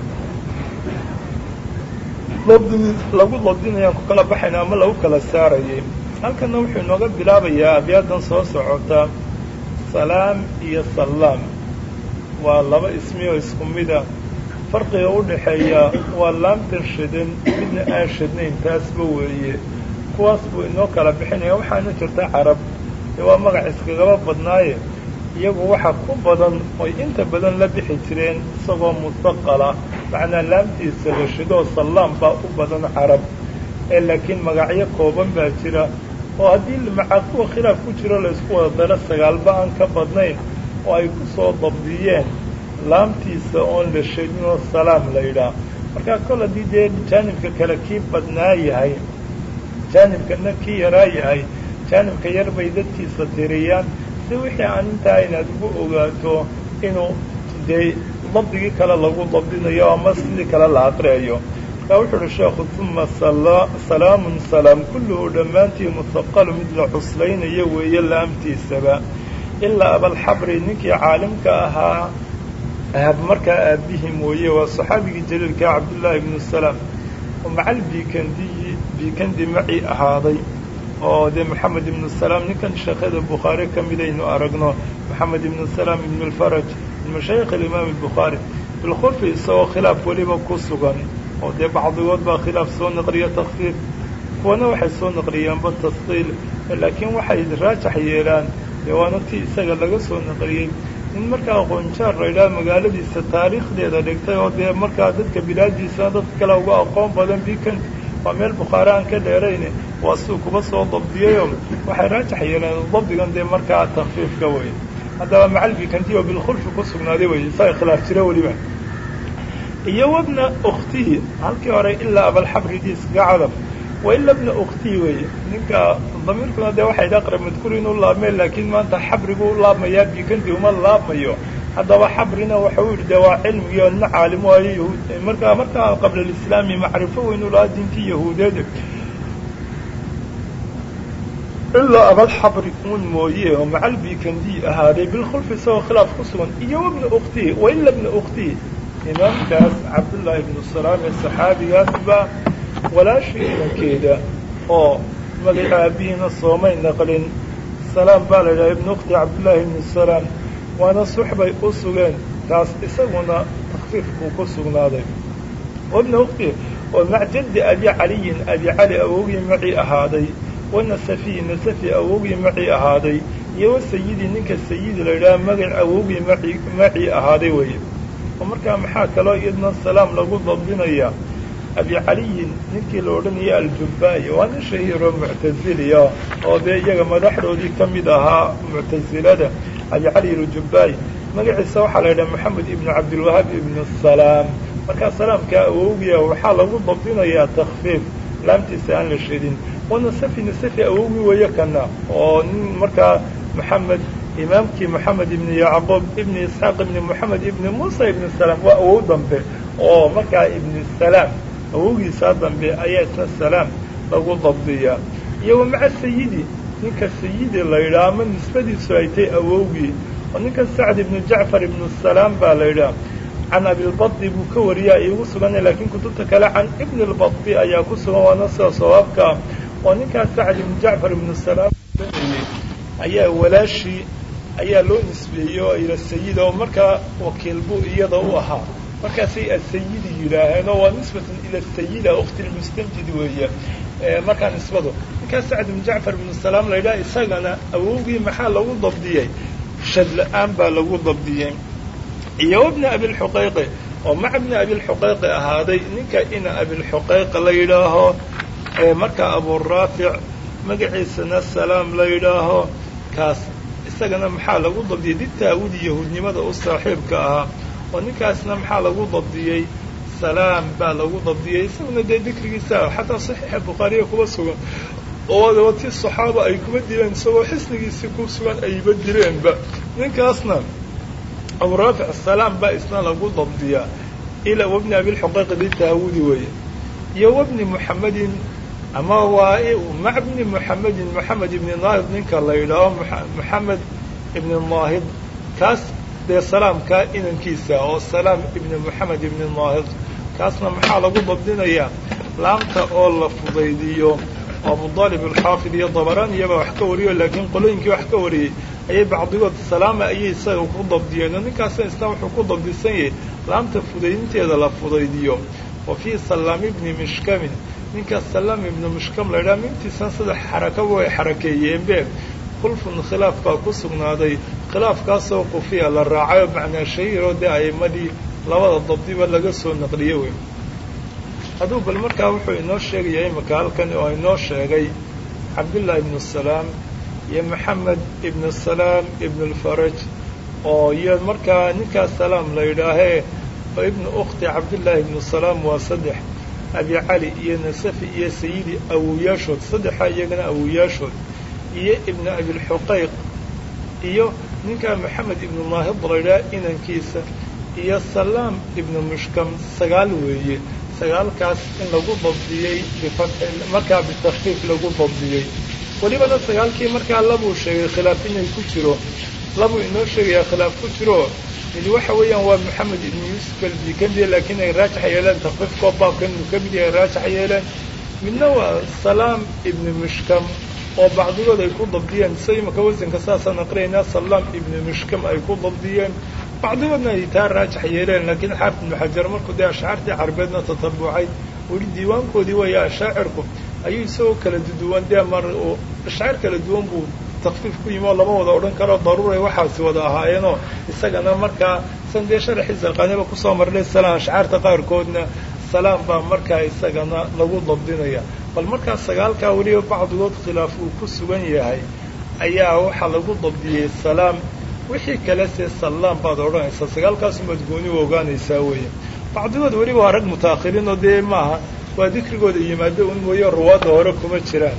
Speaker 1: dabdigi lagu dabdinayaan ku kala baxayna ama lagu kala saarayay halkana wuxuu inooga bilaabayaa abyaadan soo socota salaam iyo salaam waa laba ismi oo isku mida farqiga u dhaxeeya waa laamtan shidan midna aan shidnayn taasba weeye kuwaas buu inoo kala bixinaya waxaana jirta carab dee waa magac iskagaba badnaaye iyagu waxaa ku badan oy inta badan la bixi jireen isagoo mustaqala macnaa laamtiisa la shidoo sallaam baa u badan carab ee laakiin magacyo kooban baa jira oo haddii macaa kuwa khilaaf ku jiro la isku wada daro sagaalba aan ka badnayn oo ay ku soo dabdiyeen laamtiisa oon la shidinoo salaam la yidhaah markaa kol haddii dee jaanibka kale kii badnaa yahay jaanibkana kii yaraa yahay jaanibka yar bay dadkiisa tiriyaan si wixii aan intaa inaad ugu ogaato inuu dee dabdigii kale lagu dabdinayo ama sidii kale la aqriayo markaa wuxuu uhi sheekhu uma salaamun salaam kulluhu dhammaantii musaqalu mid la cuslaynayo weeye laamtiisaba ilaa abalxabri ninkii caalimka ahaa markaa aabbihi mooye waa saxaabigii jaliilka cabdullaahi ibnu salaam oo macal biikandiyi biikandi maci ahaaday oo dee moxamed ibnu salaam ninkan sheekhada bukhaari ka midaynu aragno moxamed ibnu salaam ibnu alfaraj min mashaayikh alimaam albukhaari bilkhulfi isagoo khilaaf weliba ku sugan oo dee bacdigood baa khilaaf soo naqliya takfiif kuwana waxay soo naqliyaanba tasqiil laakiin waxay raajax yeelaan dee waana tii isaga laga soo naqliyey in markaa aqoonjaar la yidhaha magaaladiisa taariikhdeeda dhigtay oo dee markaa dadka bilaadiisa dadka kale uga aqoon badan bikan waa meel bukhaari aan ka dheerayne waa siduu kuba soo dabdiyayoo waxay raajax yeeleen dabdigan dee markaa takfiifka wey haddaba macal bikanti oo bilkhulfi ku sugnaaday wey isaga khilaaf jira weliba iyo wabna ukhtihi halkii hore ilaa abalxabrigii iskaga cadaf wa ila bna ukhtihi weeye ninka damiirkuna dee waxay dhi aqrab madkuur inuu laabmeen laakiin maanta xabrigu u laabmayaa bikanti uma laabmayo haddaba xabrina waxa u yidhi de waa cilmigii ina caalim waayo yahuud markaa markaa qabla alislaami macrifo weynu lahaa diintii yahuudeed ilaa abalxabri un mooye oo macal bikandi ahaaday bilkhulfi isagoo khilaaf ku sugan iyo wabna ukhtihi wa ila bna ukhtihi imaamkaas cabdullaahi ibnu salaam ee saxaabigaasba walaashii inankeeda oo magaca aabihiina soomay naqlin salaam baa la yidhaha ibnu ukhti cabdullaahi ibnu salaam waana suxbay u sugeen taas isaguna takfiif buu ku sugnaaday wabna ukhti oo mac jaddi abi caliyin abi cali awowgii macii ahaaday wanasafiyi nasafi awowgii macii ahaaday iyo wasayidi ninka sayidi la yidhaha magac awowgii maci macii ahaaday weeye oo markaa maxaa kaloo iyadna salaam lagu dabdinayaa abi caliyin ninkii la odhanayay aljubba'i waa nin shahiiroo muctaziliya oo dee iyaga madaxdoodii ka mid ahaa muctasilada abi cali aljubba'i magaciisa waxaa la yidhaha moxamed ibnu cabdilwahaab ibnu salaam markaa salaamkaa awowgiia waxaa lagu dabdinayaa takfiif laamtiisa aan la shedin wanasafi nasafi awowgii weeye kana oo nin markaa moxamed imaamkii moxamed ibni yacquub ibni isxaaq ibni moxamed ibni muusa ibni salaam waa awow dambe oo markaa ibni salaam awowgiisaa dambe ayaa isna salaam lagu dabdiyaa iyo wa maca sayidi ninka sayidi la yidhaha ama nisbadiisu ay tay awowgii oo ninka sacd ibnu jacfar ibnu salaam baa la yidhaha can abilbadi buu ka wariyaa iigu suganay laakiin kutubta kale can ibni lbadi ayaa ku sugan waana sida sawaabkaa oo ninkaas sacd ibnu jacfar ibnu salaam ayaa walaashii ayaa loo nisbeeyey oo ila sayida oo markaa wakiil buu iyada u ahaa markaasay asayidi yidhaaheen oo waa nisbatan ila sayida ukhti lmustamjid weeye markaa nisbadu ninkaas sacd ibnu jacfar ibnu salaam la yidhaha isagana awowgii maxaa lagu dabdiyey shad la-aan baa lagu dabdiyey iyo wabna abilxuqayqi oo maca bni abilxuqayqi ahaaday ninka ina abilxuqayqi la yidhaaho markaa aburaafic magaciisana salaam la yidhaaho kaas isagana maxaa lagu dabdiyey ditaawudi yahuudnimada u saaxiibka ahaa oo ninkaasna maxaa lagu dabdiyey salaam baa lagu dabdiyey isaguna dee dikrigiisa xataa saxiixa bukhaariya kuba sugan oo ti saxaaba ay kuma dileen isagoo xisnigiisii ku sugan ayba direenba ninkaasna aburaafic salaam baa isna lagu dabdiyaa ilaa wabni abilxuqayqi ditaawudi weeye iyo wabni muxamedin ama waa maca bni muxamedin moxamed ibni naahid ninka la yidhaaho moxamed ibni naahid kaas dee salaamkaa inankiisa oo salaam ibni moxamed ibni naahid kaasna maxaa lagu dabdinayaa laamta oo la fudaydiyo oo abudaalib alxaafid iyo dabaraan iyaba wax ka wariyo laakiin qolooyinkii wax ka wariyey ayay bacdigood salaama ayay isaga ku dabdiyeen oo ninkaasna isna wuxuu ku dabdisan yahay laamta fudaydinteeda la fudaydiyo wa fii salaam ibni mishkamin ninka salaam ibnu mishkam la yidhaha mintiisan saddex xarakaba way xarakeeyeenbe khulfun khilaaf baa ku sugnaaday khilaafkaasoo qufiya la raacayo macnaa shahiiroo dee a'imadii labada dabdiba laga soo naqliyo wey hadduu bal markaa wuxuu inoo sheegaya imika halkan oo inoo sheegay cabdullaahi ibnu salaam iyo maxamed ibnu salaam ibnu lfaraj oo iyo markaa ninkaas salaam la yidhaahee oo ibnu ukhti cabdullaahi ibnu salaam waa saddex abi cali iyo nasafi iyo sayidi awoyaashood saddexaa iyagana awoyaashood iyo ibnu abilxuqayq iyo ninkaa maxamed ibnu naahid la yidhaha inankiisa iyo salaam ibnu mushkam sagaal weeye sagaalkaas in lagu dabdiyey markaa bitakfiif lagu dabdiyey welibana sagaalkii markaa labuu sheegay khilaaf inay ku jiro labuu inoo sheegayaa khilaaf ku jiro mid waxa weeyaan waa moxamed ibnu yuusuf albikandi laakiin ay raajax yeeleen takfiifkoo baabkan inuu ka mid yahay raajax yeeleen midna waa salaam ibnu mushkam oo bacdigood ay ku dabdiyeen sida imaka wasanka saasaan aqrinaynaa salaam ibnu mushkam ay ku dabdiyeen bacdigoodna ay taa raajax yeeleen laakiin xaafid ibnu xajar markuu dee ashaacirtii carbeedna tatabucay weli diiwaankoodii weeye ashaacirku ayuu isagoo kala duwan dee mar uu ashaacir kala duwan buu takfiif ku yimi oo lama wada odhan karo daruuray waxaasi wada ahaayeenoo isagana markaa san dee sharaxiisa alqaaniba kusoo marnay salaam ashcaarta qaarkoodna salaam baa markaa isagana lagu dabdinaya bal markaa sagaalkaa weliba bacdigood khilaaf uu ku sugan yahay ayaa waxaa lagu dabdiyey salaam wixii kale se salaam baad odhanaysaa sagaalkaasumaad gooni u ogaanaysaa weeye bacdigood weliba waa rag mutaakhiriin oo dee maaha waa dikrigooda yimaado un mooye ruwaadda hore kuma jiraan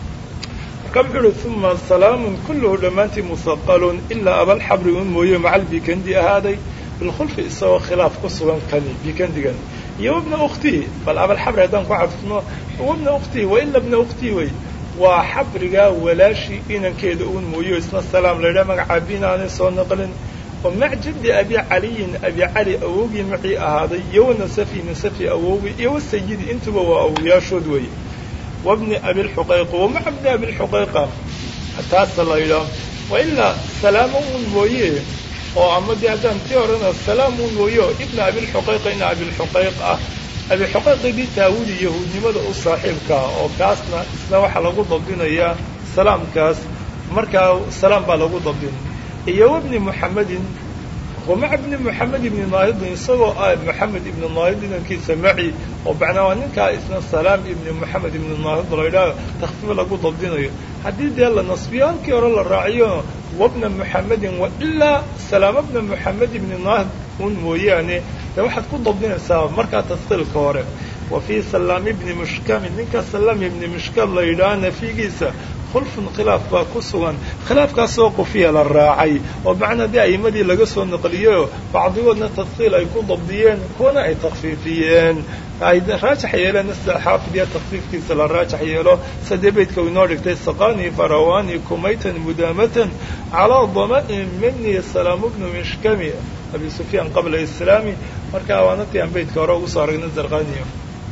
Speaker 1: marka wuxuu uhi uma salaamun kulluhu dhammaantii musaqalun ilaa abalxabri un mooye macal bikandi ahaaday bilkhulfi isagoo khilaaf ku sugan kani bikandigan iyo wabna ukhtihi bal abalxabri haddaan ku cadfno wabna ukhtihi wa ila bna ukhtihi wey waa xabrigaa walaashii inankeeda uun mooyo isna salaam la yidhaha magacaa binaanay soo naqlin oo mac jaddi abi caliyin abi cali awowgii macii ahaaday iyo wa nasafi nasafi awowgii iyo wasayidi intuba waa awoyaashood weeye wabni abilxuqayqa wa maca bni abilxuqayqa taasa la yidhaah wa ilaa salaamo un mooye oo ama dee haddaan tii horena salaam un mooye oo ibna abilxuqayqa ina abilxuqayq ah abilxuqayqidii taawudi yahuudnimada u saaxiibkaa oo kaasna isna waxaa lagu dabdinayaa salaamkaas markaa salaam baa lagu dabdin iyo wabni muxamedin wamac bni moxamed ibni naahidin isagoo ah moxamed ibni naahid inankiisa maci oo macnaa waa ninkaa isna salaam ibni moxamed ibni naahid la yidhaaho takhfiif lagu dabdinayo haddii dee la nasbiyo halkii hore la raaciyo wabna moxamedin wa ilaa salaama bna moxamed ibni naahid un mooyaane dee waxaad ku dabdinaysaa markaa taskiilka hore wa fii salaam ibni mushkamin ninka salaam ibni mushkam la yidhaaho nafigiisa khulfun khilaaf baa ku sugan khilaafkaasoo qufiya la raacay oo macnaa dee a'imadii laga soo naqliyeyo bacdigoodna tadkiil ay ku dabdiyeen kuwana ay takfiifiyeen ay raajax yeeleen sida xaafidiya takfiifkiisa la raajax yeelo sadee beydka u inoo dhigtay saqani farawani kumaytan mudaamatan calaa dama'in mini salaamu bnu mishkami abi sufyaan qabla islaami markaa waanatii aan beydka hore ugu soo aragnay zarqaniyo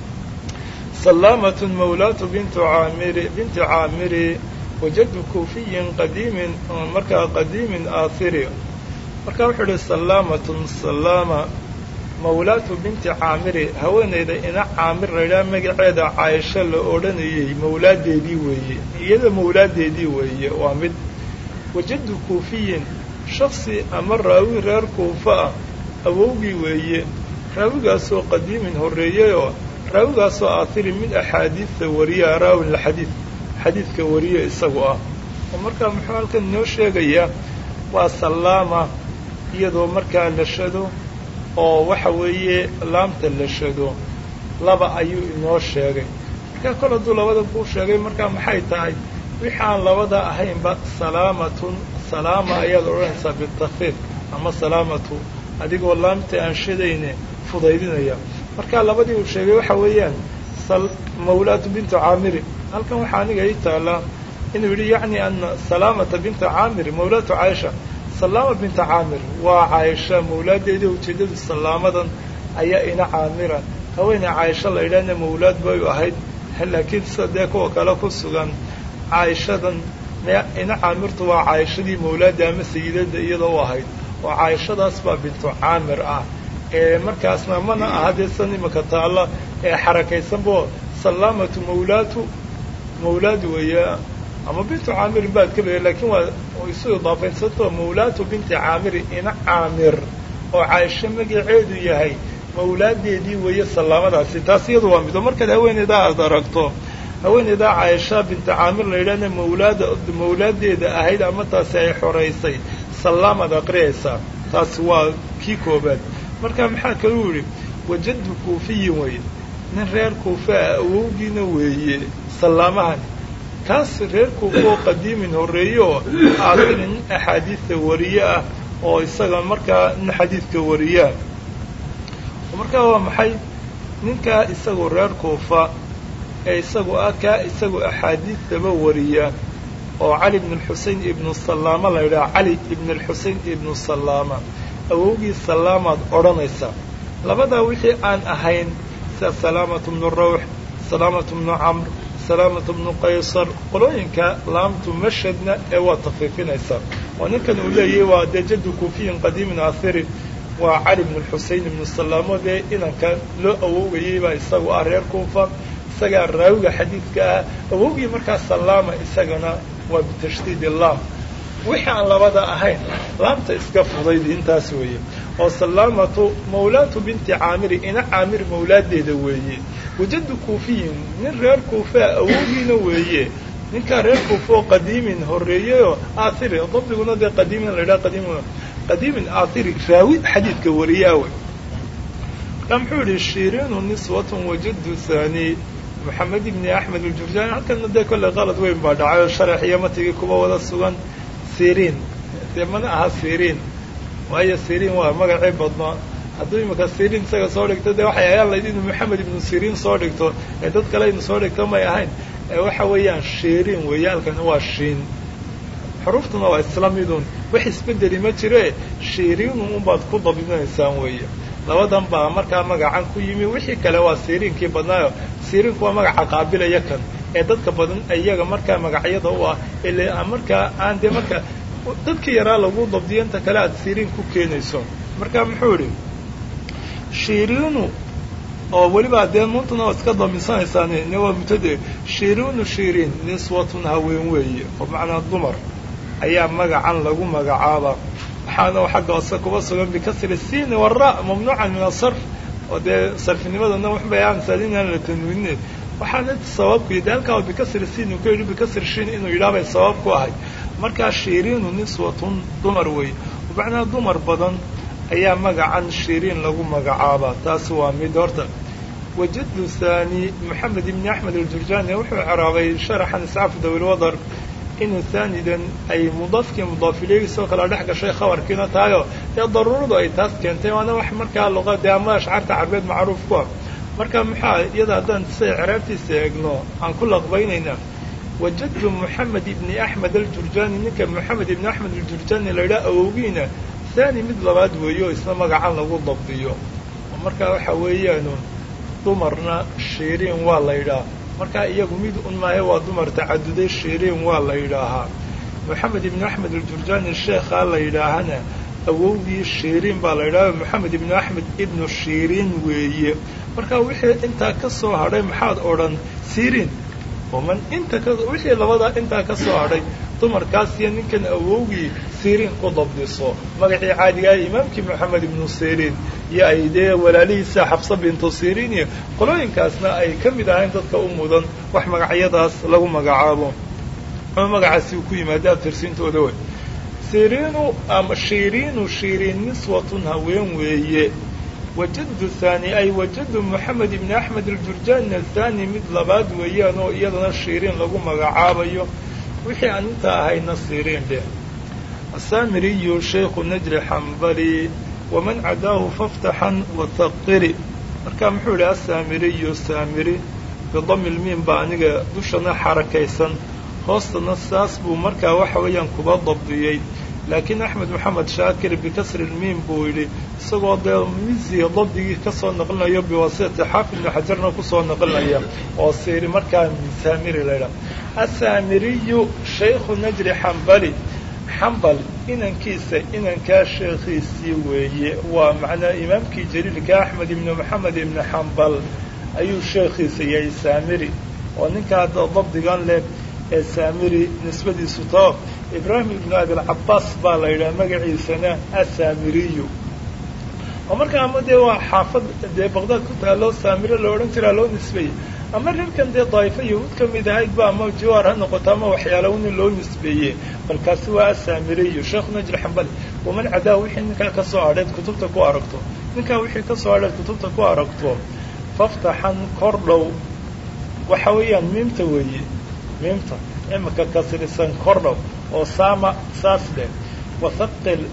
Speaker 1: salaamatun mawlaatu bintu caamiri binti caamiri wajadu kuufiyin qadiimin markaa qadiimin aathiri marka wuxuu ihi salaamatun salaama mawlaatu binti caamiri haweenayda ina caamir laydhaha magaceeda caaisho la odhanayey mawlaadeedii weeye iyada mawlaadeedii weeye waa mid wajadu kuufiyin shaksi ama raawi reer kuufa ah awowgii weeye raawigaasoo qadiimin horreeyeyoo raawigaasoo aatiri mid axaadiidta wariya raawin lxadiid xadiidka wariye isagu ah oo markaa muxuu halkan inoo sheegayaa waa salaama iyadoo markaa la shado oo waxa weeye laamta la shado laba ayuu inoo sheegay markaa kol hadduu labada kuu sheegay markaa maxay tahay wixi aan labada ahaynba salaamatun salaama ayaad odhanaysaa bitakfiif ama salaamatu adigoo laamta aan shadayne fudaydinaya markaa labadii uu sheegay waxa weeyaan mawlaatu bintu caamiri halkan waxaa aniga ii taallaa inuu yidhi yacni ana salaamata binta caamir mawlaatu caaisha salaama binta caamir waa caaisha mawlaadeedii ujeeddadu salaamadan ayaa ina caamira haweeney caaisha la yidhaahna mawlaad bay u ahayd laakiin sida dee kuwa kale ku sugan caaishadan ina caamirtu waa caayishadii mawlaadda ama sayidada iyada u ahayd oo caayishadaas baa bintu caamir ah ee markaasna mana aha dee san imaka taalla ee xarakaysanbo salaamatu mawlaatu mawlaad weeye ama bintu caamirin baad ka leeya lakiin waa isu idaafaysantao mawlaatu binti caamiri ina caamir oo caaisho magaceedu yahay mawlaadeedii weeye salaamadaasi taas iyadu waa mido markaad haweeneydaa aad aragto haweeneydaa caaisha binta caamir la yidhahna mawlaada mawlaadeeda ahayd ama taasi ay xoraysay salaamaad aqriyaysaa taasi waa kii koobaad marka maxaa kaluu yidhi wajadu kuufiyin weeye nin reer kuufaa awowgiina weeye salaamahani kaas reer kuufoo qadiimin horreeye oo aakiri nin axaadiidta wariye ah oo isaga markaa nin xadiidka wariyaa markaa waa maxay ninkaa isagoo reer kuufa ee isagu ah kaa isagu axaadiidtaba wariya oo cali ibn alxusein ibnu salaama la yidhaha cali ibn alxusein ibnu salaama awowgii salaamaad odhanaysaa labadaa wixii aan ahayn sida salaamatu bnu rawx salaamatu bnu camr salaamatu bnu qaysar qolooyinka laamtu mashadna ee waa takfiifinaysaa oo ninkan uu leeyahy waa dee jadu kuufiyin qadiimin aahiri waa cali bnu xusein ibnu salaamo dee inanka loo awowgayay baa isagu ah reer kuufa isagaa raawiga xadiidka ah awowgii markaa salaama isagana waa bitashdiid laam wixii aan labada ahayn laamta iska fudaydi intaas weeye oo salaamatu mawlaatu binti caamiri ina caamir mawlaadeeda weeye wajadu kuufiyin nin reer kuufaa awowgiina weeye ninkaa reer kuufa oo qadiimin horreeyeyoo aathiri dabdiguna dee qadiimin la yidhaha qadiimin qadiimin aathiri raawi xadiidka wariyaawe markaa muxuu yihi shiriinu niswatun wajadu thani moxamed ibni axmed aljurjaani halkana dee kolley qalad weyn baa dhacay oo sharax iyo matigii kuba wada sugan siriin dee mana aha siriin waayo siriin waa magacii badnaa hadduu imika siriin isaga soo dhigto dee waxay ayaa layd inuu moxamed ibnu siriin soo dhigto ee dad kale inu soo dhigto may ahayn ee waxa weeyaan shiriin weeye halkani waa shiin xuruuftuna waa isla midun wax isbedeli ma jire shiriinun unbaad ku dabdinaysaan weeye labadan baa markaa magacan ku yimi wixii kale waa siriinkii badnaayo siriinku waa magaca qaabilaya kan ee dadka badan iyaga markaa magacyada u ah ile markaa aan dee marka dadka yaraa lagu dabdiyo inta kale aad siriin ku keenayso marka muxuu idhi shiriinu oo weliba dee nuuntuna waa iska damisanaysaa ne waa mutade shiriinu shiriin niswatun haween weeye oo macnaa dumar ayaa magacan lagu magacaaba waxaana xagga hoose kuba sugan bikasri siin wara mamnuucan min asarf oo dee sarfinimadana waxbay aansaan inaan la tanwiine waxaana sababku de halkaa bikasri siin uu ka yidhi bikasri shin inuu yidhaah bay sabab ku ahay markaa shiriinu niswatun dumar weeye macnaa dumar badan ayaa magacan shiriin lagu magacaabaa taasi waa mid horta wajadu thani moxamed ibni axmed aljurjani wuxuu ceraabay sharaxan iscaaf dawilwadar inuu haanidan ay mudaafkii mudaafileegiisoo kale dhex gashay khabarkiina tahayo dee daruuradu ay taas keentay waana wax markaa luqa dee ama ashcaarta carbeed macruuf ku ah marka maxaa iyada haddaan siday ceraabtiisa eegno aan ku laqbaynaynaa wajadtu moxamed ibni axmed aljurjani ninka moxamed ibni axmed aljurjani la yidhaha awowgiina thani mid labaad weeyo isna magacan lagu dabdiyo marka waxa weeyaanu dumarna shiriin waa la yidhaha markaa iyagu mid un maahe waa dumar tacaduday shiriin waa la yidhaahaa moxamed ibnu axmed aljurjani sheekhaa la yidhaahana awowgii shiriin baa la yidhaha moxamed ibnu axmed ibnu shiriin weeye marka wixii intaa ka soo hadhay maxaad odhan siriin oman inta ka wixii labadaa intaa ka soo hadhay dumarkaas iyo ninkan awowgii siriin ku dabdiso magacii caadigaah imaamkii moxamed ibnu siriin iyo ay dee walaalihiisa xabsa bintu siriin iyo qolooyinkaasna ay ka mid ahayn dadka u mudan wax magacyadaas lagu magacaabo ama magacaasi uu ku yimaada abtirsiintooda wey siriinu ama shiriinu shiriin niswatun haween weeye wajadu thani ay wajadu moxamed ibni axmed aljurjani athani mid labaad weeyaan oo iyadana shiriin lagu magacaabayo wixii aan intaa ahayna siriin dheh asaamiriyu shaykhu najri xambali waman cadaahu faftaxan wataqiri marka muxuu idhi asaamiriyu saamiri bidami lmiin baa aniga dushana xarakaysan hoostana saas buu markaa waxa weeyaan kuba dabdiyey laakiin axmed moxamed shaakir bikasri lmiin buu yidhi isagoo dee misiga dabdigii kasoo naqlinayo biwasitati xaafid ibnu xajarna kusoo naqlinaya oo siri markaa saamiri la ydhaha asaamiriyu shaykhu najri xambali xambal inankiisa inankaa sheekhiisii weeye waa macnaa imaamkii jaliilka axmed ibnu moxamed ibnu xambal ayuu sheekhiisa yahay saamiri oo ninka hadda dabdigan leh ee saamiri nisbadiisu tao ibraahim ibnu abilcabaas baa la yidhaha magaciisana asaamiriyu oo markaa ama dee waa xaafad dee baqdaad ku taha loo saamiro la odhan jiraa loo nisbeeyey ama reerkan dee daaifa yahuud ka mid ahayd ba ama jiwaar ha noqoto ama waxyaala uni loo nisbeeye balkaasi waa asaamiriyu sheekhu najri xambali waman cadaa wixii ninkaa ka soo hadheed kutubta ku aragto ninkaa wixii ka soo hadheed kutubta ku aragto faftaxan kor dhow waxa weeyaan miimta weeye miimta imika kasrisan kor dhow oo saama saas leh wathaqil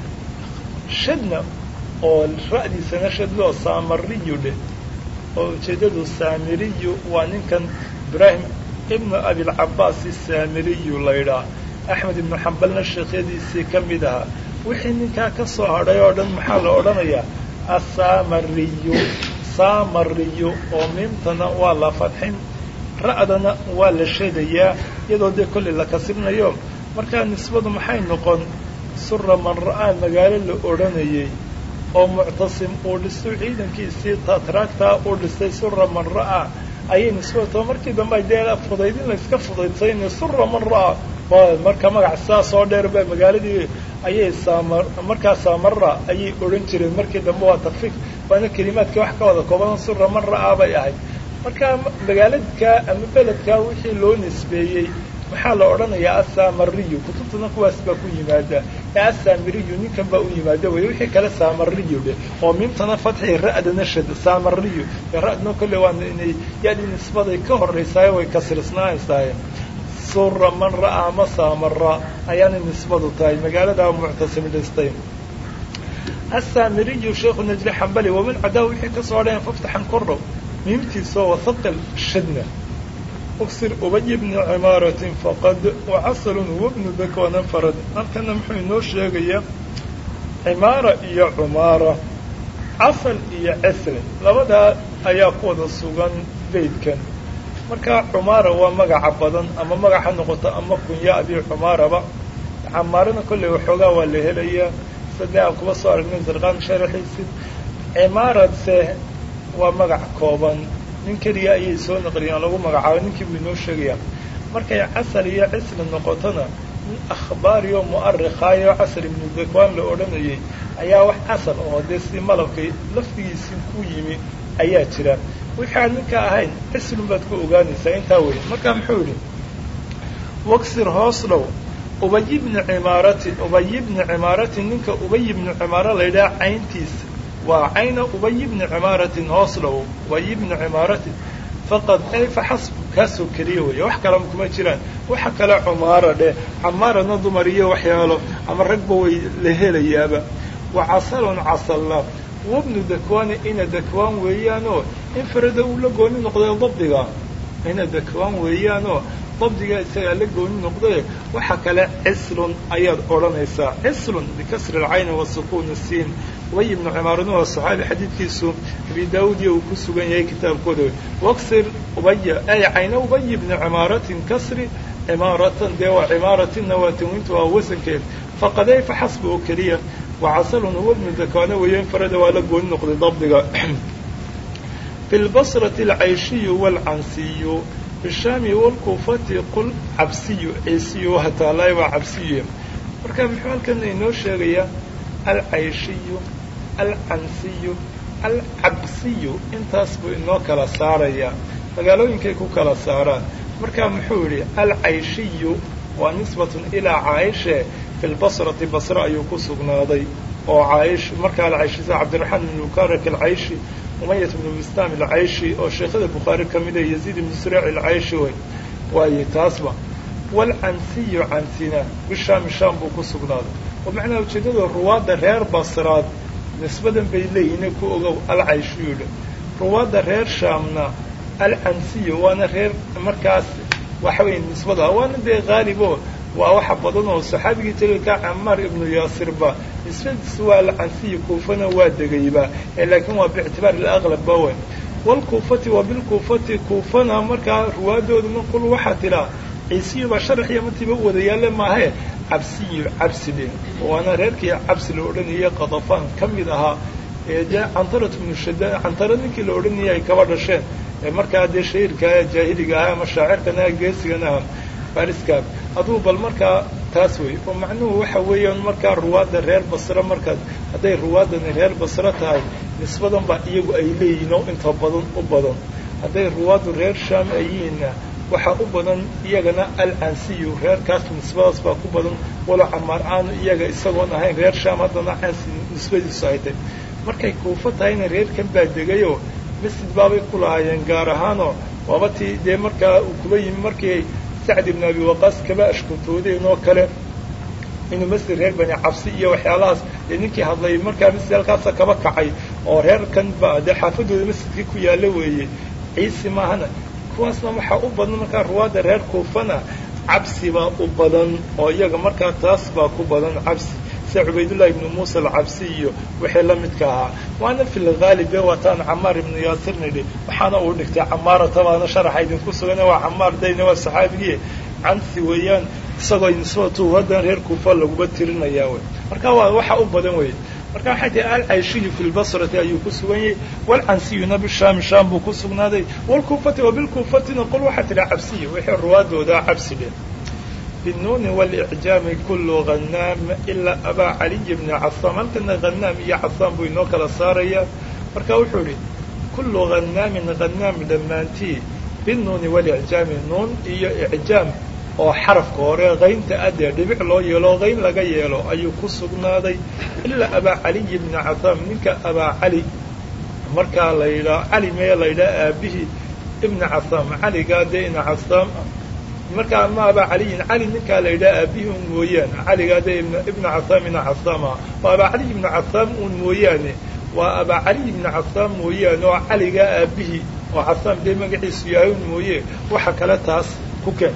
Speaker 1: shadna oo ra'diisana shadloo saamariyu dheh oo ujeeddadu saamiriyu waa ninkan ibraahim ibnu abilcabaas saamiriyu la ydhaah axmed ibnu xambalna sheekhyadiisii ka mid ahaa wixii ninkaa ka soo hadhay oo dhan maxaa la odhanayaa asaamariyu saamariyu oo miimtana waa la fadxin ra'dana waa la sheedayaa iyadoo dee kollay la kasrinayo markaa nisbadu maxay noqon sura man ra'aa magaalo la odhanayay oo muctasim uu dhisto ciidankiisii tatraagtaa uu dhistay sura man ra'aa ayay nisbadto markii dambe dee fudaydin la iska fudaydsayn sura man ra'aa marka magac sidaas oo dheer ba magaaladii ayay saamar markaa saamara ayay odhan jireen markii dambe waa takfiif waana kelimaadkii wax ka wada kooban sura man ra'aa bay ahayd marka magaaladka ama beledka wixii loo nisbeeyey maxaa la odhanayaa asaamariyu kutubtuna kuwaas baa ku yimaada ee asaamiriyu ninkan baa u yimaada wey wixii kale saamariyu dheh oo miimtana fatxi ra'dana shad saamariyu ra'dna kolle waa inay yadi nisbaday ka horraysaayo way kasrisnaanaysaay sura man ra'aa ama saamara ayaana nisbadu tahay magaalada muctasim dhistay asaamiriyu sheekhu najri xambali waman cadaa wixii ka soo dheen faftaxan kordhow miimtiisoo wathaqil shadna uksir ubay bni cimaaratin faqad wacasalun huwa bnu dakwana farad halkana muxuu inoo sheegayaa cimaara iyo cumaara casal iyo ceslin labadaa ayaa ku wada sugan beydkan marka cumaara waa magaca badan ama magac ha noqoto ama kunya abi cumaaraba camaarana kolley waxoogaa waa la helayaa sadee aan kuba soo aragnay zarqaan sharaxiisi cimaaradse waa magac kooban nin keliya ayay soo naqliyaan lagu magacaabo ninkii buu inoo sheegayaa markay casal iyo cisli noqotona nin akhbaariyo mu'arikaayo casal ibnu dakwaan la odhanayay ayaa wax casal oo dee si malabkay lafdigiisii ku yimi ayaa jira wixii aan ninka ahayn cislun baad ku ogaanaysaa intaa weyn marka muxuu yidhi waksir hoos dhow ubay ibni cimaaratin ubay ibni cimaaratin ninka ubay ibni cimaaro la yidhaha cayntiisa waa cayna ubay ibni cimaaratin hoos dhow ubay ibni cimaaratin faqad ay faxasb kaasoo keliya weeye wax kalama kuma jiraan waxa kale cumaara dheh camaarana dumar iyo waxyaalo ama ragba way la helayaaba wa casalun casalla wabnu dakwaani ina dakwaan weeyaanoo infarada uu la gooni noqday dabdiga ina dakwaan weeyaanoo dabdiga isagaa la gooni noqdaye waxa kale cislun ayaad odhanaysaa cislun bikasri alcayni wa sukuuni siin ubay ibnu cimaarana waa saxaabi xadiidkiisu abi daawud iyo uu ku sugan yahay kitaabkooda waksir ubaya ay cayna ubay ibni cimaaratin kasri cimaaratan dee waa cimaaratinna waa tanwiinta waa wasankeed faqaday fa xasba oo keliya wacasalun huwa bnu dakwaana weeye infarada waa la gooni noqday dabdiga fi lbasrati alcayshiyu waalcansiyu bishaami waalkuufati qul cabsiyu ciisiyu hataalaay waa cabsiyu marka muxuu halkana inoo sheegayaa alcayshiyu alcansiyu alcabsiyu intaas buu inoo kala saarayaa magaalooyinkay ku kala saaraan marka muxuu yidhi alcayshiyu waa nisbatun ilaa caaishe fi lbasrati basre ayuu ku sugnaaday oo caayish markaa alcayshisa cabdiraxmaan ibn mukarak alcayshi umayat ibnu bistaam alcayshi oo sheekhada bukhaari ka mida yaziid ibnu suriic alcayshi wey waaye taasba waalcansiyu cansina bishaami shaam buu ku sugnaaday oo macnaha ujeeddada ruwaadda reer basraad nisbadan bay leeyihiin ku ogow alcayshiyudha ruwaadda reer shaamna alcansiyu waana reer markaas waxa weeye nisbada waana dee haalibo waa waxa badan oo saxaabigii jaliilka camaar ibnu yaasirba nisbadiisu waa alcansiyi kuufana waa degayba laakiin waa biictibaar alaqlab ba weyn waalkuufati wa bilkuufati kuufana markaa ruwaadooduna qul waxaa tidhaa ciisiyu baa sharax iyo martiiba u wada yaalle maahae cabsiyu cabsi dhe waana reerkii cabsi la odhanayay qadafaan ka mid ahaa ee dee cantarat ibnu shada cantara ninkii la odhanayay ay kaba dhasheen ee markaa dee shahiirka jaahiliga ahaa ama shaacirkana geesigan aha fariska aduu bal markaa taas wey oo macnuhu waxa weeyaan markaa ruwaadda reer basre markaad hadday ruwaaddani reer basre tahay nisbadan baa iyagu ay leeyihiin oo inta badan u badan hadday ruwaaddu reer shaam ay yihiinna waxaa u badan iyagana alcansiyu reerkaas nisbadaas baa ku badan walo camaar aanu iyaga isagoon ahayn reer shaam haddana cansi nisbadiisu ay tahy markay kuufo tahayna reerkan baa degayoo masjid baabay ku lahaayeen gaar ahaanoo waaba tii dee markaa uu kuba yimi markii sacd ibn abi waqaas kaba ashkutoodeen oo kale inuu masjid reer bani cabsi iyo waxyaalahaas dee ninkii hadlay markaa masjid halkaasa kaba kacay oo reerkan ba dee xaafadooda masjidkii ku yaalla weeye ciisi maahana kuwaasna waxaa u badan markaa ruwaadda reer kuufana cabsi baa u badan oo iyaga markaa taas baa ku badan cabsi sida cubaydullahi ibnu muusa alcabsi iyo wixii la midka ahaa waana fi lgaalib ee waataan camaar ibnu yaasir nidhi waxaana uu dhigtay camaarata baana sharaxa idinku sugan waa camaar dayna waa saxaabigii cansi weeyaan isagoo nisbatu haddan reer kuufa laguma tirinayaa wey marka waa waxa u badan wey marka waxay tahay alcayshiyu fi lbasrati ayuu ku sugan yahay walcansiyuna bishaami shaam buu ku sugnaaday walkuufati wa bilkuufatina qol waxaa tidhi cabsiya wixii ruwaadooda cabsi dheh بالنون والإعجام كل غنام إلا أبا علي بن عصام halkana غناam iyo caصاam buu inoo kala saaraya marka wuxuu ihi كل غناam غناam dhammaantii بالنuuni والإعjaami nuun iyo إعjaam oo xarafka hore qaynta adee dhibic loo yeelo qayn laga yeelo ayuu ku sugnaaday ilaa abaa caliy bna casaam ninka abaa cali markaa la yidhaha cali mee la yidhaha aabihii ibna casaam caligaa dee ina casaam markaa ama abaa caliyin cali ninkaa la yidhaha aabihii un mooyaane caligaa dee ibna casaam ina casaama waa abaa caliy ibna casaam un mooyaane waa abaa caliy ibna casaam mooyaane oo caligaa aabihii oo casaam dee magaciisu yahay un mooye waxa kale taas ku keen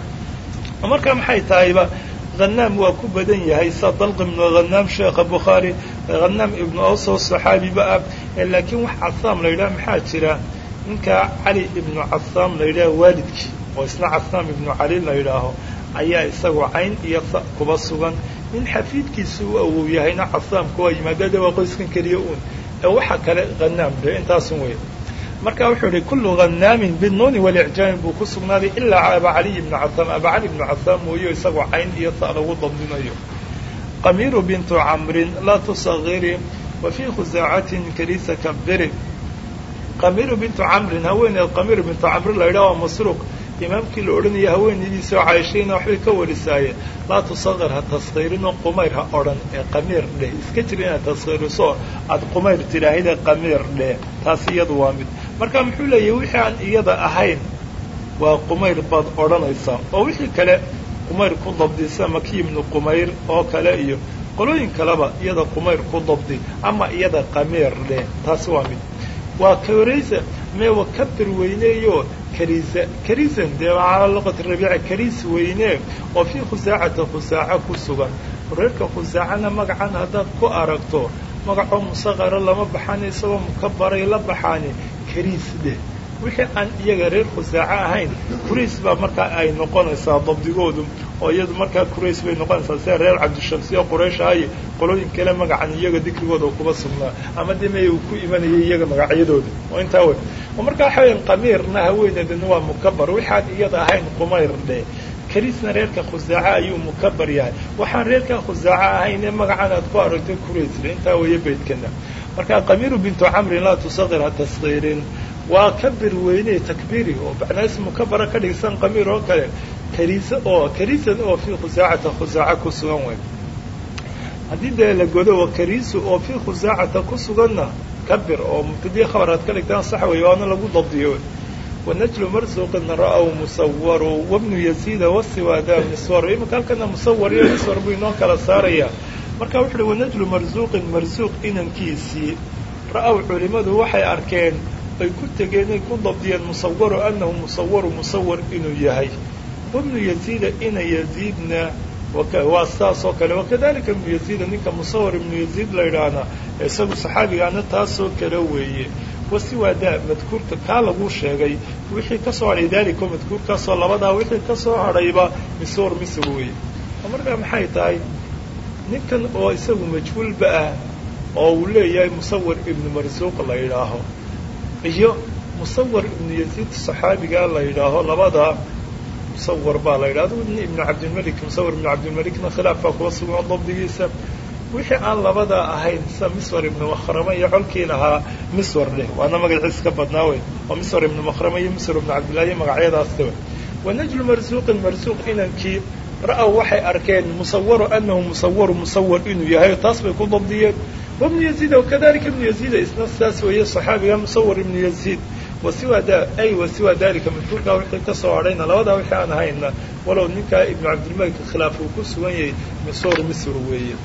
Speaker 1: marka maxay tahayba hanaam waa ku badan yahay sa dalq ibnu hanaam sheekha bukhaari hanaam ibnu awso saxaabiba ah laakiin wax casaam la yidhaha maxaa jira ninka cali ibnu casaam la yidhaaho waalidkii oo isna casaam ibnu cali la yidhaaho ayaa isagoo cayn iyo sa kuba sugan nin xafiidkiisu u awow yahayna casaamka waa yimaadada waa qoyskan keliya uun ee waxa kale hanaam de intaasun wey marka wuxuu yihi kullu hanaamin binuuni walicjaamin buu ku sugnaaday ilaa aba caliy ibnu casaam aba cali ibnu casaam mooyo isagoo cayn iyo sa lagu dabdinayo qamiru bintu camrin laa tusagiri wa fii khusaacatin kalisa kabiri qamiru bintu camrin haweeneed qamiru bintu camrin la yidhaha waa masruuq imaamkii la odhanaya haweenaydiisoo cayshayna waxbay ka warisaayeen laa tusaqir ha taskhiirinoo qumayr ha odhan ee qamiir dheh iska jir inaad taskhiiriso aada qumayr tidhaahida qamiir dheh taasi iyadu waa mid marka muxuu leeyahay wixii aan iyada ahayn waa qumayr baad odhanaysaa oo wixii kale qumayr ku dabdisa maki ibnu qumayr oo kale iyo qolooyin kaleba iyada qumayr ku dabdi ama iyada qamiir dheh taasi waa mid waa karaysa mee wa kabir weyneeyo kariisa kariisan dee calaa luqati rabiica kariis weyne oo fii khusaacata khusaaca ku sugan reerka khusaacana magacan haddaad ku aragto magacoo musaqara lama baxani isagoo mukabaray la baxaani kariis dheh wixii aan iyaga reer khusaaco ahayn kurays baa markaa ay noqonaysaa dabdigoodu oo iyadu markaa kurays bay noqonaysaa sida reer cabdishamsiyo quraysh ahaye qolooyin kale magacan iyaga dikrigooda kuba sugnaa ama dee mey uu ku imanayay iyaga magacyadooda oo intaa wey oo markaa waxa weya qamiirna haweeneedana waa mukabar waxaan iyada ahayn qumayr dheh kariisna reerka khusaaca ayuu mukabar yahay waxaan reerka khusaaco ahayn ee magacan aad ku aragto kuraysle intaa weeye beydkana marka qamiiru bintu camrin laa tusaqir ha taskiirin waa kabir weyne takbiiri oo macnaas mukabara ka dhigsan qamiir oo kale kariise oo kariisan oo fii khusaacata khusaaca ku sugan wey haddii dee la godo wa kariisu oo fii khusaacata ku suganna kabir oo mubtadii khabar aad ka dhigtaan sax wey waana lagu dabdiyo wanajlu marsuqin ra'w musawaru wabnu yaziida wasiwaada miswar imika halkana musawar iyo miswar buu inoo kala saaraya marka wuxu uhi wanajlu marsuuqin marsuuq inankiisii ra'aw culimadu waxay arkeen ay ku tegeen ay ku dabdiyeen musawaru anahu musawaru musawar inuu yahay wabnu yaziida ina yaziidna waa saas oo kale wakadalika ibnu yaziida ninka musawar ibnu yaziid la yidhaahna isagu saxaabigaana taasoo kale weeye wasiwaadaa madkuurka kaa lagu sheegay wixii ka soo hadhay daalika madkuurkaasoo labadaa wixii ka soo hadhayba miswar misr weeye markaa maxay tahay ninkan oo isagu majhuulba ah oo uu leeyahay musawar ibnu marsuuq la yidhaaho iyo musawar ibnu yaziid saxaabigaa la yidhaaho labadaa musawar baa la yidhaha adigu ibnu cabdilmalik musawar ibnu cabdilmalikna khilaaf baa kuwa sugan oo dabdigiisa wixii aan labadaa ahayn sida miswar ibnu makhrama iyo colkii lahaa miswar leh waana magaciis ka badnaa wey oo miswar ibnu makhrama iyo miswar ibnu cabdillahi iyo magacyadaasta wey wanajlu marsuuqin marsuuq inankii ra'aw waxay arkeen musawaru anahu musawaru musawar inuu yahay taas bay ku dabdiyeen wabnu yaziida wakadalika ibnu yaziida isna sidaas weeye saxaabiga musawar ibnu yaziid wasiwa da ay wasiwa dalika madkuurkaa wixii ka soo hadhayna labadaa wixii aan ahayna walow ninkaa ibnu cabdilmalik khilaaf uu ku sugan yahay misor misr weeye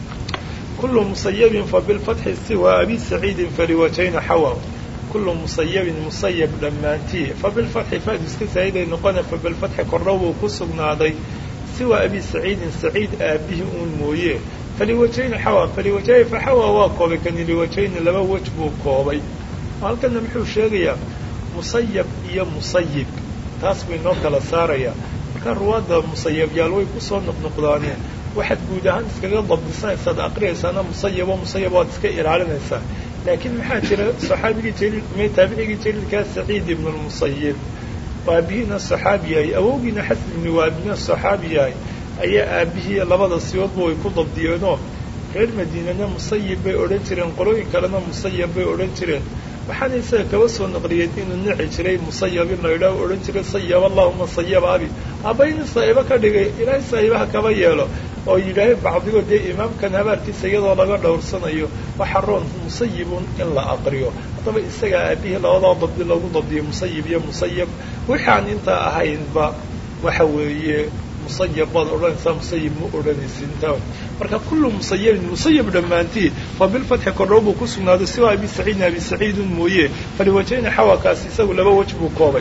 Speaker 1: kulu musayabin fabilfatxi siwa abi saciidin faliwajayna xawa kulu musayabin musayab dhammaantii fabilfatxi faad iska saa'iday noqone fabilfatxi kordhow buu ku sugnaaday siwa abi saciidin saciid aabbihi uun mooye faliwajayni xawa faliwajay fa xawa waa koobay kani liwajayni laba wej buu koobay halkana muxuu sheegayaa musayab iyo musayib taas buu inoo kala saarayaa markaa ruwaadda musayabyaal way kusoo noqnoqdaane waxaad guud ahaan iskaga dabdisanaysaad aqriyaysaana musayabo musayab waad iska ilaalinaysaa laakiin maxaa jira saxaabigii jaliil me taabicigii jaliilkaa saciid ibnu lmusayib aabihiina saxaabi yahay awowgiina xasan ibni waabina saxaabi yahay ayaa aabihii labada siyoodba way ku dabdiyeenoo reer madiinana musayib bay odhan jireen qolooyin kalena musayab bay odhan jireen waxaana isaga kaba soo naqliyeen inuu nici jiray musayab in la idhaah odhan jiray sayab allahuma sayab abi abayna saa'ibo ka dhigay ilaahay saa'ibaha kaba yeelo oo yidhaahay bacdigood dee imaamkan habaarkiisa iyadoo laga dhowrsanayo waxa roon musayibun in la aqriyo haddaba isagaa aabihii labadaa dabdi lagu dabdiyo musayib iyo musayab waxaan intaa ahaynba waxa weeye musayab baad odhanaysaa musayib ma odhanaysid intaa marka kullu musayabin musayab dhammaantii fa bilfatxi kordhow buu ku sugnaaday siwa abi saciidin abi saciidun mooye faliwajayni xawakaas isagu laba wej buu koobay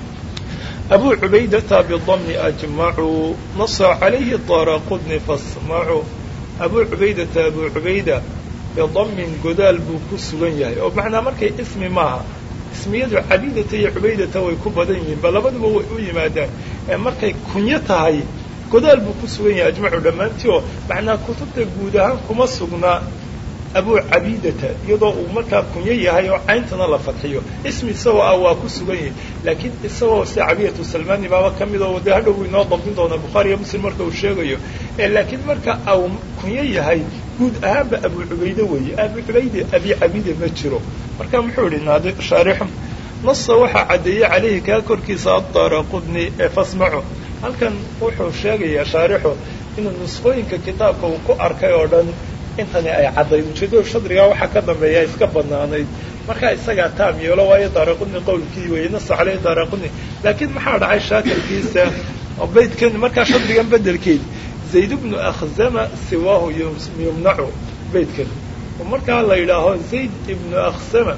Speaker 1: abu cubaydata bidamni ajmacuu nasa calayhi daraqudni fasmacuu abu cubaydata abu cubayda bidamin godaal buu ku sugan yahay oo macnaa markay ismi maaha ismiyadu cabidata iyo cubaydata way ku badan yihiin ba labaduba way u yimaadaan ee markay kunyo tahay godaal buu ku sugan yahay ajmacu dhammaantii oo macnaa kutubta guud ahaan kuma sugnaa abu cabidata iyadoo uu markaa kunyo yahay oo cayntana la fadxiyo ismi isagoo ah waa ku sugan yahay laakiin isagoo sida cabidatu salmani baaba ka mid oo de hadhow uu inoo dabdin doona bukhaari iyo muslim marka uu sheegayo laakiin marka au kunyo yahay guud ahaanba abu cubayde weeye abu cubayde abi cabide ma jiro marka muxuu yihi naadi shaarixu nasa waxaa caddeeyey calayhi kaa korkiisa addaara qudni ee fasmacu halkan wuxuu sheegayaa shaarixu inuu nusqooyinka kitaabka uu ku arkay oo dhan intani ay caddayd ujeeddada shadrigaa waxaa ka dambeeya iska banaanayd markaa isagaa taam yeelo waayo daaraquni qowlkii weeye nasa caleyhi daaraquni laakiin maxaa dhacay shaakirkiisa baydkan markaa shadrigan bedelkeed zayd bnu akhzama siwaahu yumnacu baydkan oo markaa la yidhaaho zayd ibnu akhsama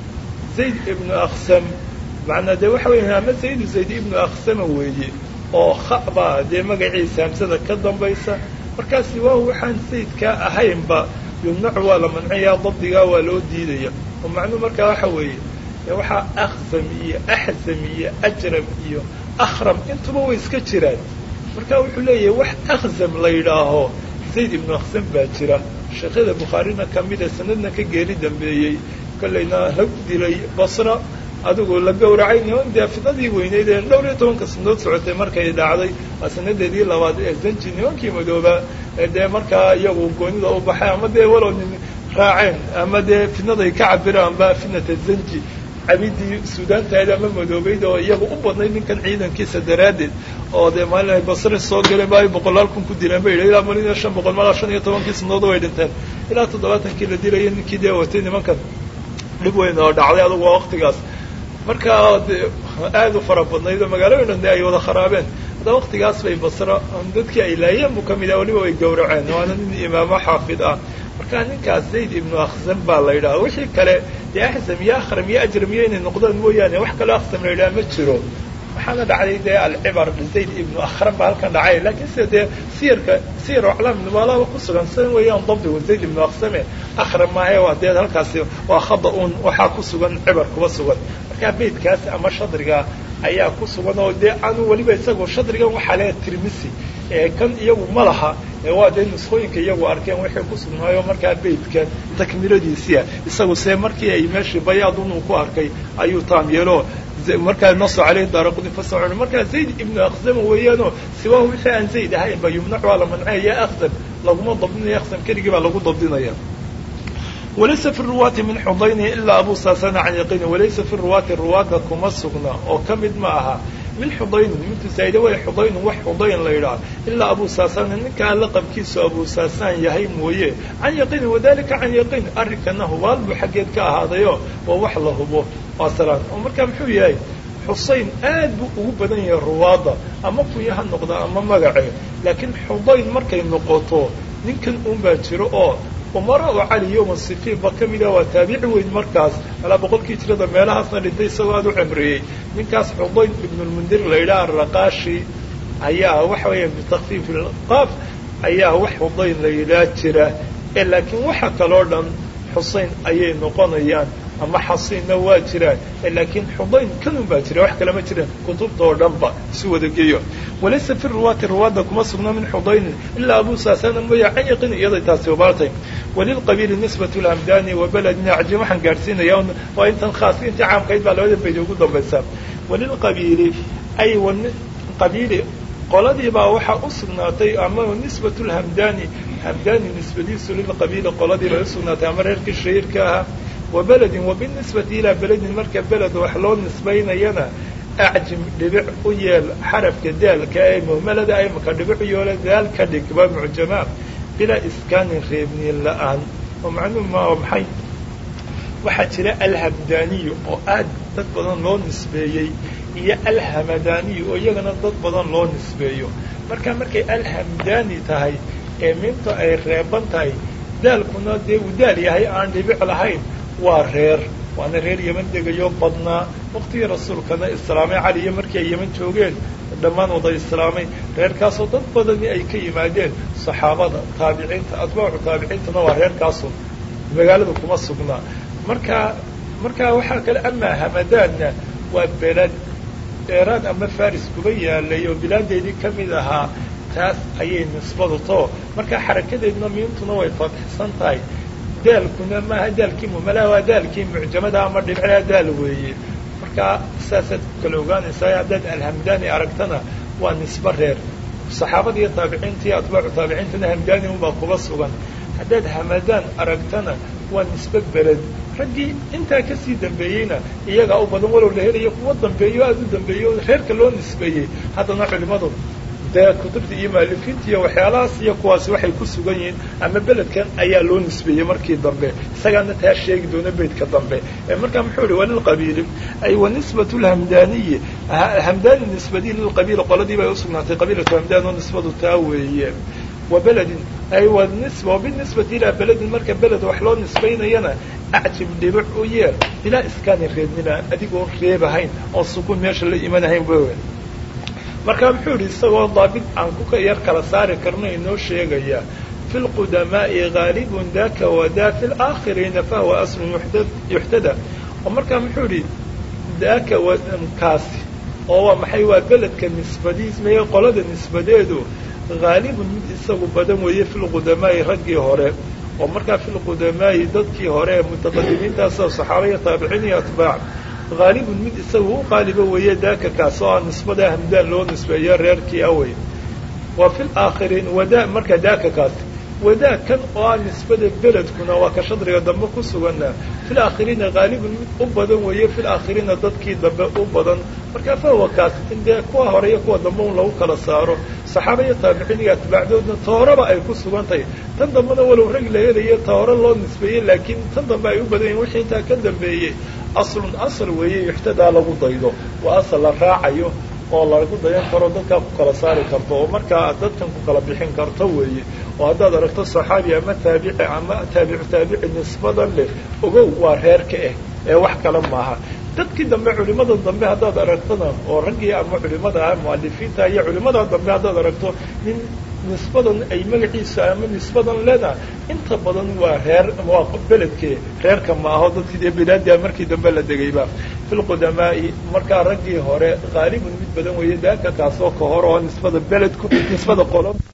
Speaker 1: zayd ibnu akhsam macnaa dee waxa weya ama zaydu zayd ibnu akhsama weeye oo kha baa dee magaciisa hamsada ka dambaysa markaa siwaahu waxaan sayidkaa ahaynba yumnacu waa la mancaya dabdigaa waa loo diidaya oo macnuu markaa waxa weeye waxaa akhzam iyo axzam iyo ajram iyo akhram intuba way iska jiraan marka wuxuu leeyahay wax akhzam la yidhaaho zayd ibnu akhzam baa jira sheekhada bukhaarina kamida sanadna ka geeri dambeeyey kollayna la dilay basra adigu la gowracay niman dee fidadii weyneyd ee dhowr iyo tobanka sanadood socotay markay dhacday waa sanadeedii labaad ee zanji nimankii madooba dee markaa iyagu goonida u baxay ama dee walow nin raaceen ama dee fidnaday ka cabiraan ba fitnata zanji cabidii suudaantahayd ama madoobeyd oo iyaga u badnayd ninkan ciidankiisa daraaddeed oo dee maalin ay basre soo galeen ba ay boqolaal kun ku dileen ba yidhi ilaa malin iyo shan boqol malaa shan iyo tobankii sanadood way dhinteen ilaa toddobaatankii la dilayay ninkii dee watay nimankan dhib weyn oo dhacday adugu waa waktigaas markaa de aada u fara badnayd oo magaalooyin dhan de ay wada kharaabeen hadda waktigaas bay basra dadkii ay laayeen buu ka mid ah waliba way gowraceen waana nin imaamo xaafid ah marka ninkaas zayd ibnu akhzam baa la yidhaha wixii kale dee axzam iyo akhram iyo ajram iyo inay noqdaan mooyaane wax kaloo akhzam la yidhaha ma jiro waxaana dhacday dee alcibar zayd ibnu akhram baa halkan dhacay laakiin sida dee siyarka siyar aclaam nubalaba ku sugan sidan weeyaan dabdigu zayd ibnu akhsame akhram maahe waa dee halkaasi waa khada un waxaa ku sugan cibar kuba sugan markaa beydkaas ama shadriga ayaa ku sugan oo dee aanu weliba isagoo shadrigan waxaa leeya tirmisi ee kan iyagu ma laha waa dee nusqooyinka iyagu arkeen waxay ku sugnaayo markaa beydkan takmiladiisia isagu see markii ay meeshii bayaadun uu ku arkay ayuu taam yeelo markaa naso caleyhi daaraqudi fasacun markaa zayd ibnu akhzama weeyaanoo siwaahu wixii aan zayd ahayn ba yumnac waa la mancaya akhzam laguma dabdinaya akhzam keligii baa lagu dabdinaya walaysa fi ruwaati min xudayni ilaa abu saasana can yaqiini walaysa fi ruwaati ruwaadda kuma sugna oo ka mid ma aha min xudaynin mintu saa'ide way xudaynun wax xudayn la yidhaha ilaa abu saasana ninkaa laqabkiisu abu saasaan yahay mooye can yaqiini wadalika can yaqiin arrinkana hubaal buu xaggeed ka ahaadayo waa wax la hubo waa salaan oo markaa muxuu yahay xusayn aad buu ugu badan yahay ruwaadda ama kunya ha noqda ama magace laakiin xudayn markay noqoto ninkan un baa jiro oo umara oo cali yowma sifiin ba ka mid ah waa taabici weyn markaas alaa boqolkii jirada meelahaasna dhintay isagoo aada u cimriyey ninkaas xudayn ibnulmundir la yidhaha arraqaashi ayaa waxa weeya bitakfiif ilqaaf ayaa wax xudayn la yidhaha jira ee laakiin waxa kaloo dhan xusayn ayay noqonayaan ama xasiinna waa jiraan laakiin xudayn kanun baa jira wax kale ma jiraan kutubta oo dhan ba isu wada geeyo walaysa fi ruwaati ruwaadda kuma sugna min xudaynin ilaa abu saasana mooya can yaqin iyaday taasi ubaartay walilqabiili nisbatu lhamdani wa beledin acjim waxaan gaadhsiinaya waa intan khaas intii caamkayd baa labada bayd ugu dambaysa walilqabiili ay qabiili qoladii baa waxaa u sugnaatay ama nisbatu lhamdani hamdani nisbadiisu lilqabiili qoladii bay usugnaatay ama reerkii shahiirka ahaa wa beledin wa binisbati ilaa beledin marka beled wax loo nisbaynayana acjim dhibic u yeel xarafka daalka ee muhmalada imaka dhibic u yeelo daal ka dhig waa mucjamaa bilaa iskaanin reebniin la-aan oo macnuhu ma maxay waxaa jira alhamdaniyu oo aad dad badan loo nisbeeyey iyo alhamadaniyu oo iyagana dad badan loo nisbeeyo marka markay alhamdani tahay ee minta ay reeban tahay daalkuna dee uu daal yahay aan dhibic lahayn waa reer waana reer yeman degayo badnaa waktigii rasuulkana islaamay caliyo markii ay yeman joogeen dhammaan wada islaamay reerkaasoo dad badani ay ka yimaadeen saxaabada taabiciinta atbaacu taabiciintana waa reerkaasu magaalada kuma sugnaa marka marka waxaa kale amaa hamadaanna waa belad eeraan ama faris kuba yaalay oo bilaadeedii ka mid ahaa taas ayay nisbadu too marka xarakadeedna miintuna way fadxisan tahay daalkuna maaha daalkii mumalaha waa daalkii mucjamada ama dhibcaa daal weeye marka saasaad ku kala ogaanaysaa haddaad alhamdaani aragtana waa nisbo reer saxaabada iyo taabiciinta iyo atbaacu taabiciintana hamdaani unbaa kuba sugan haddaad hamadaan aragtana waa nisbe beled raggii intaa kasii dambeeyeyna iyagaa u badan walow la helayo kuwa dambeeyo aada u dambeeyo reerka loo nisbeeyey haddana culimadu dee kutubta iyo maalifiinta iyo waxyaalahaas iyo kuwaasi waxay ku sugan yihiin ama beledkan ayaa loo nisbeeyey markii dambe isagaana taa sheegi doona beydka dambe markaa muxuu ihi walilqabiili ay wanisbat lhamdaaniyi hamdaani nisbadii lilqabiili qoladii bay usugnaatay qabiilatu hamdaan oo nisbadu taa weeye wa beledin ay wanisba wabinisbati ilaa beledin marka beled wax loo nisbaynayana acjib dhibic u yeer ilaa iskaani reebnina adigoo reebahayn oo sukuun meesha la imanahayn w marka muxuu yidhi isagoo daabit aan ku yar kala saari karno inoo sheegaya fi lqudamaa'i gaalibun daka wadaa fi laakhiriina fahuwa aslun yuxtada oo markaa muxuu yidhi daka kaasi oo waa maxay waa beledka nisbadiis maya qolada nisbadeedu haalibun mid isagu badan weeye fi lqudamaa'i raggii hore oo markaa fi lqudamaa'i dadkii hore ee mutaqadimiintaasoo saxaaba iyo taabiciin iyo atbaac haalibun mid isagu u qaaliba weeye daaka kaas oo ah nisbada hamdaan loo nisbeeyo reerkii awey wa fi laakhiriin wadaa marka daaka kaas wadaa kan oo ah nisbada beledkuna waa ka shadriga dambe ku sugana fi laakhiriina haalibun mid u badan weeye fi laakhiriina dadkii dambe u badan marka fahuwa kaas in dee kuwa hore iyo kuwa dambe un lagu kala saaro saxaaba iyo taabiciin iyo atbaacdoodna tooraba ay ku sugan tahay tan dambena walow rag la helayo tooro loo nisbeeyey laakiin tan dambe ay u badan yihin wixii intaa ka dambeeyey aslun asal weeye yuxtadaa lagu daydo waa asal la raacayo oo lagu dayan karo dadkaa ku kala saari karto oo markaa dadkan ku kala bixin karto weeye oo haddaad aragto saxaabi ama taabici ama taabicu taabici nisbadan leh ogow waa reerka ah ee wax kale maaha dadkii dambe culimada dambe haddaad aragtona oo raggii ama culimada ah mualifiinta iyo culimada dambe haddaad aragto nin nisbadan ay magaciisa ama nisbadan lena inta badan waa reer waa beledke reerka ma aho dadkii dee bilaadia markii dambe la degayba fi lqudamaa'i markaa raggii hore haalibun mid badan weeye daaka kaasoo ka hor oo nisbada beledku nisbada qolo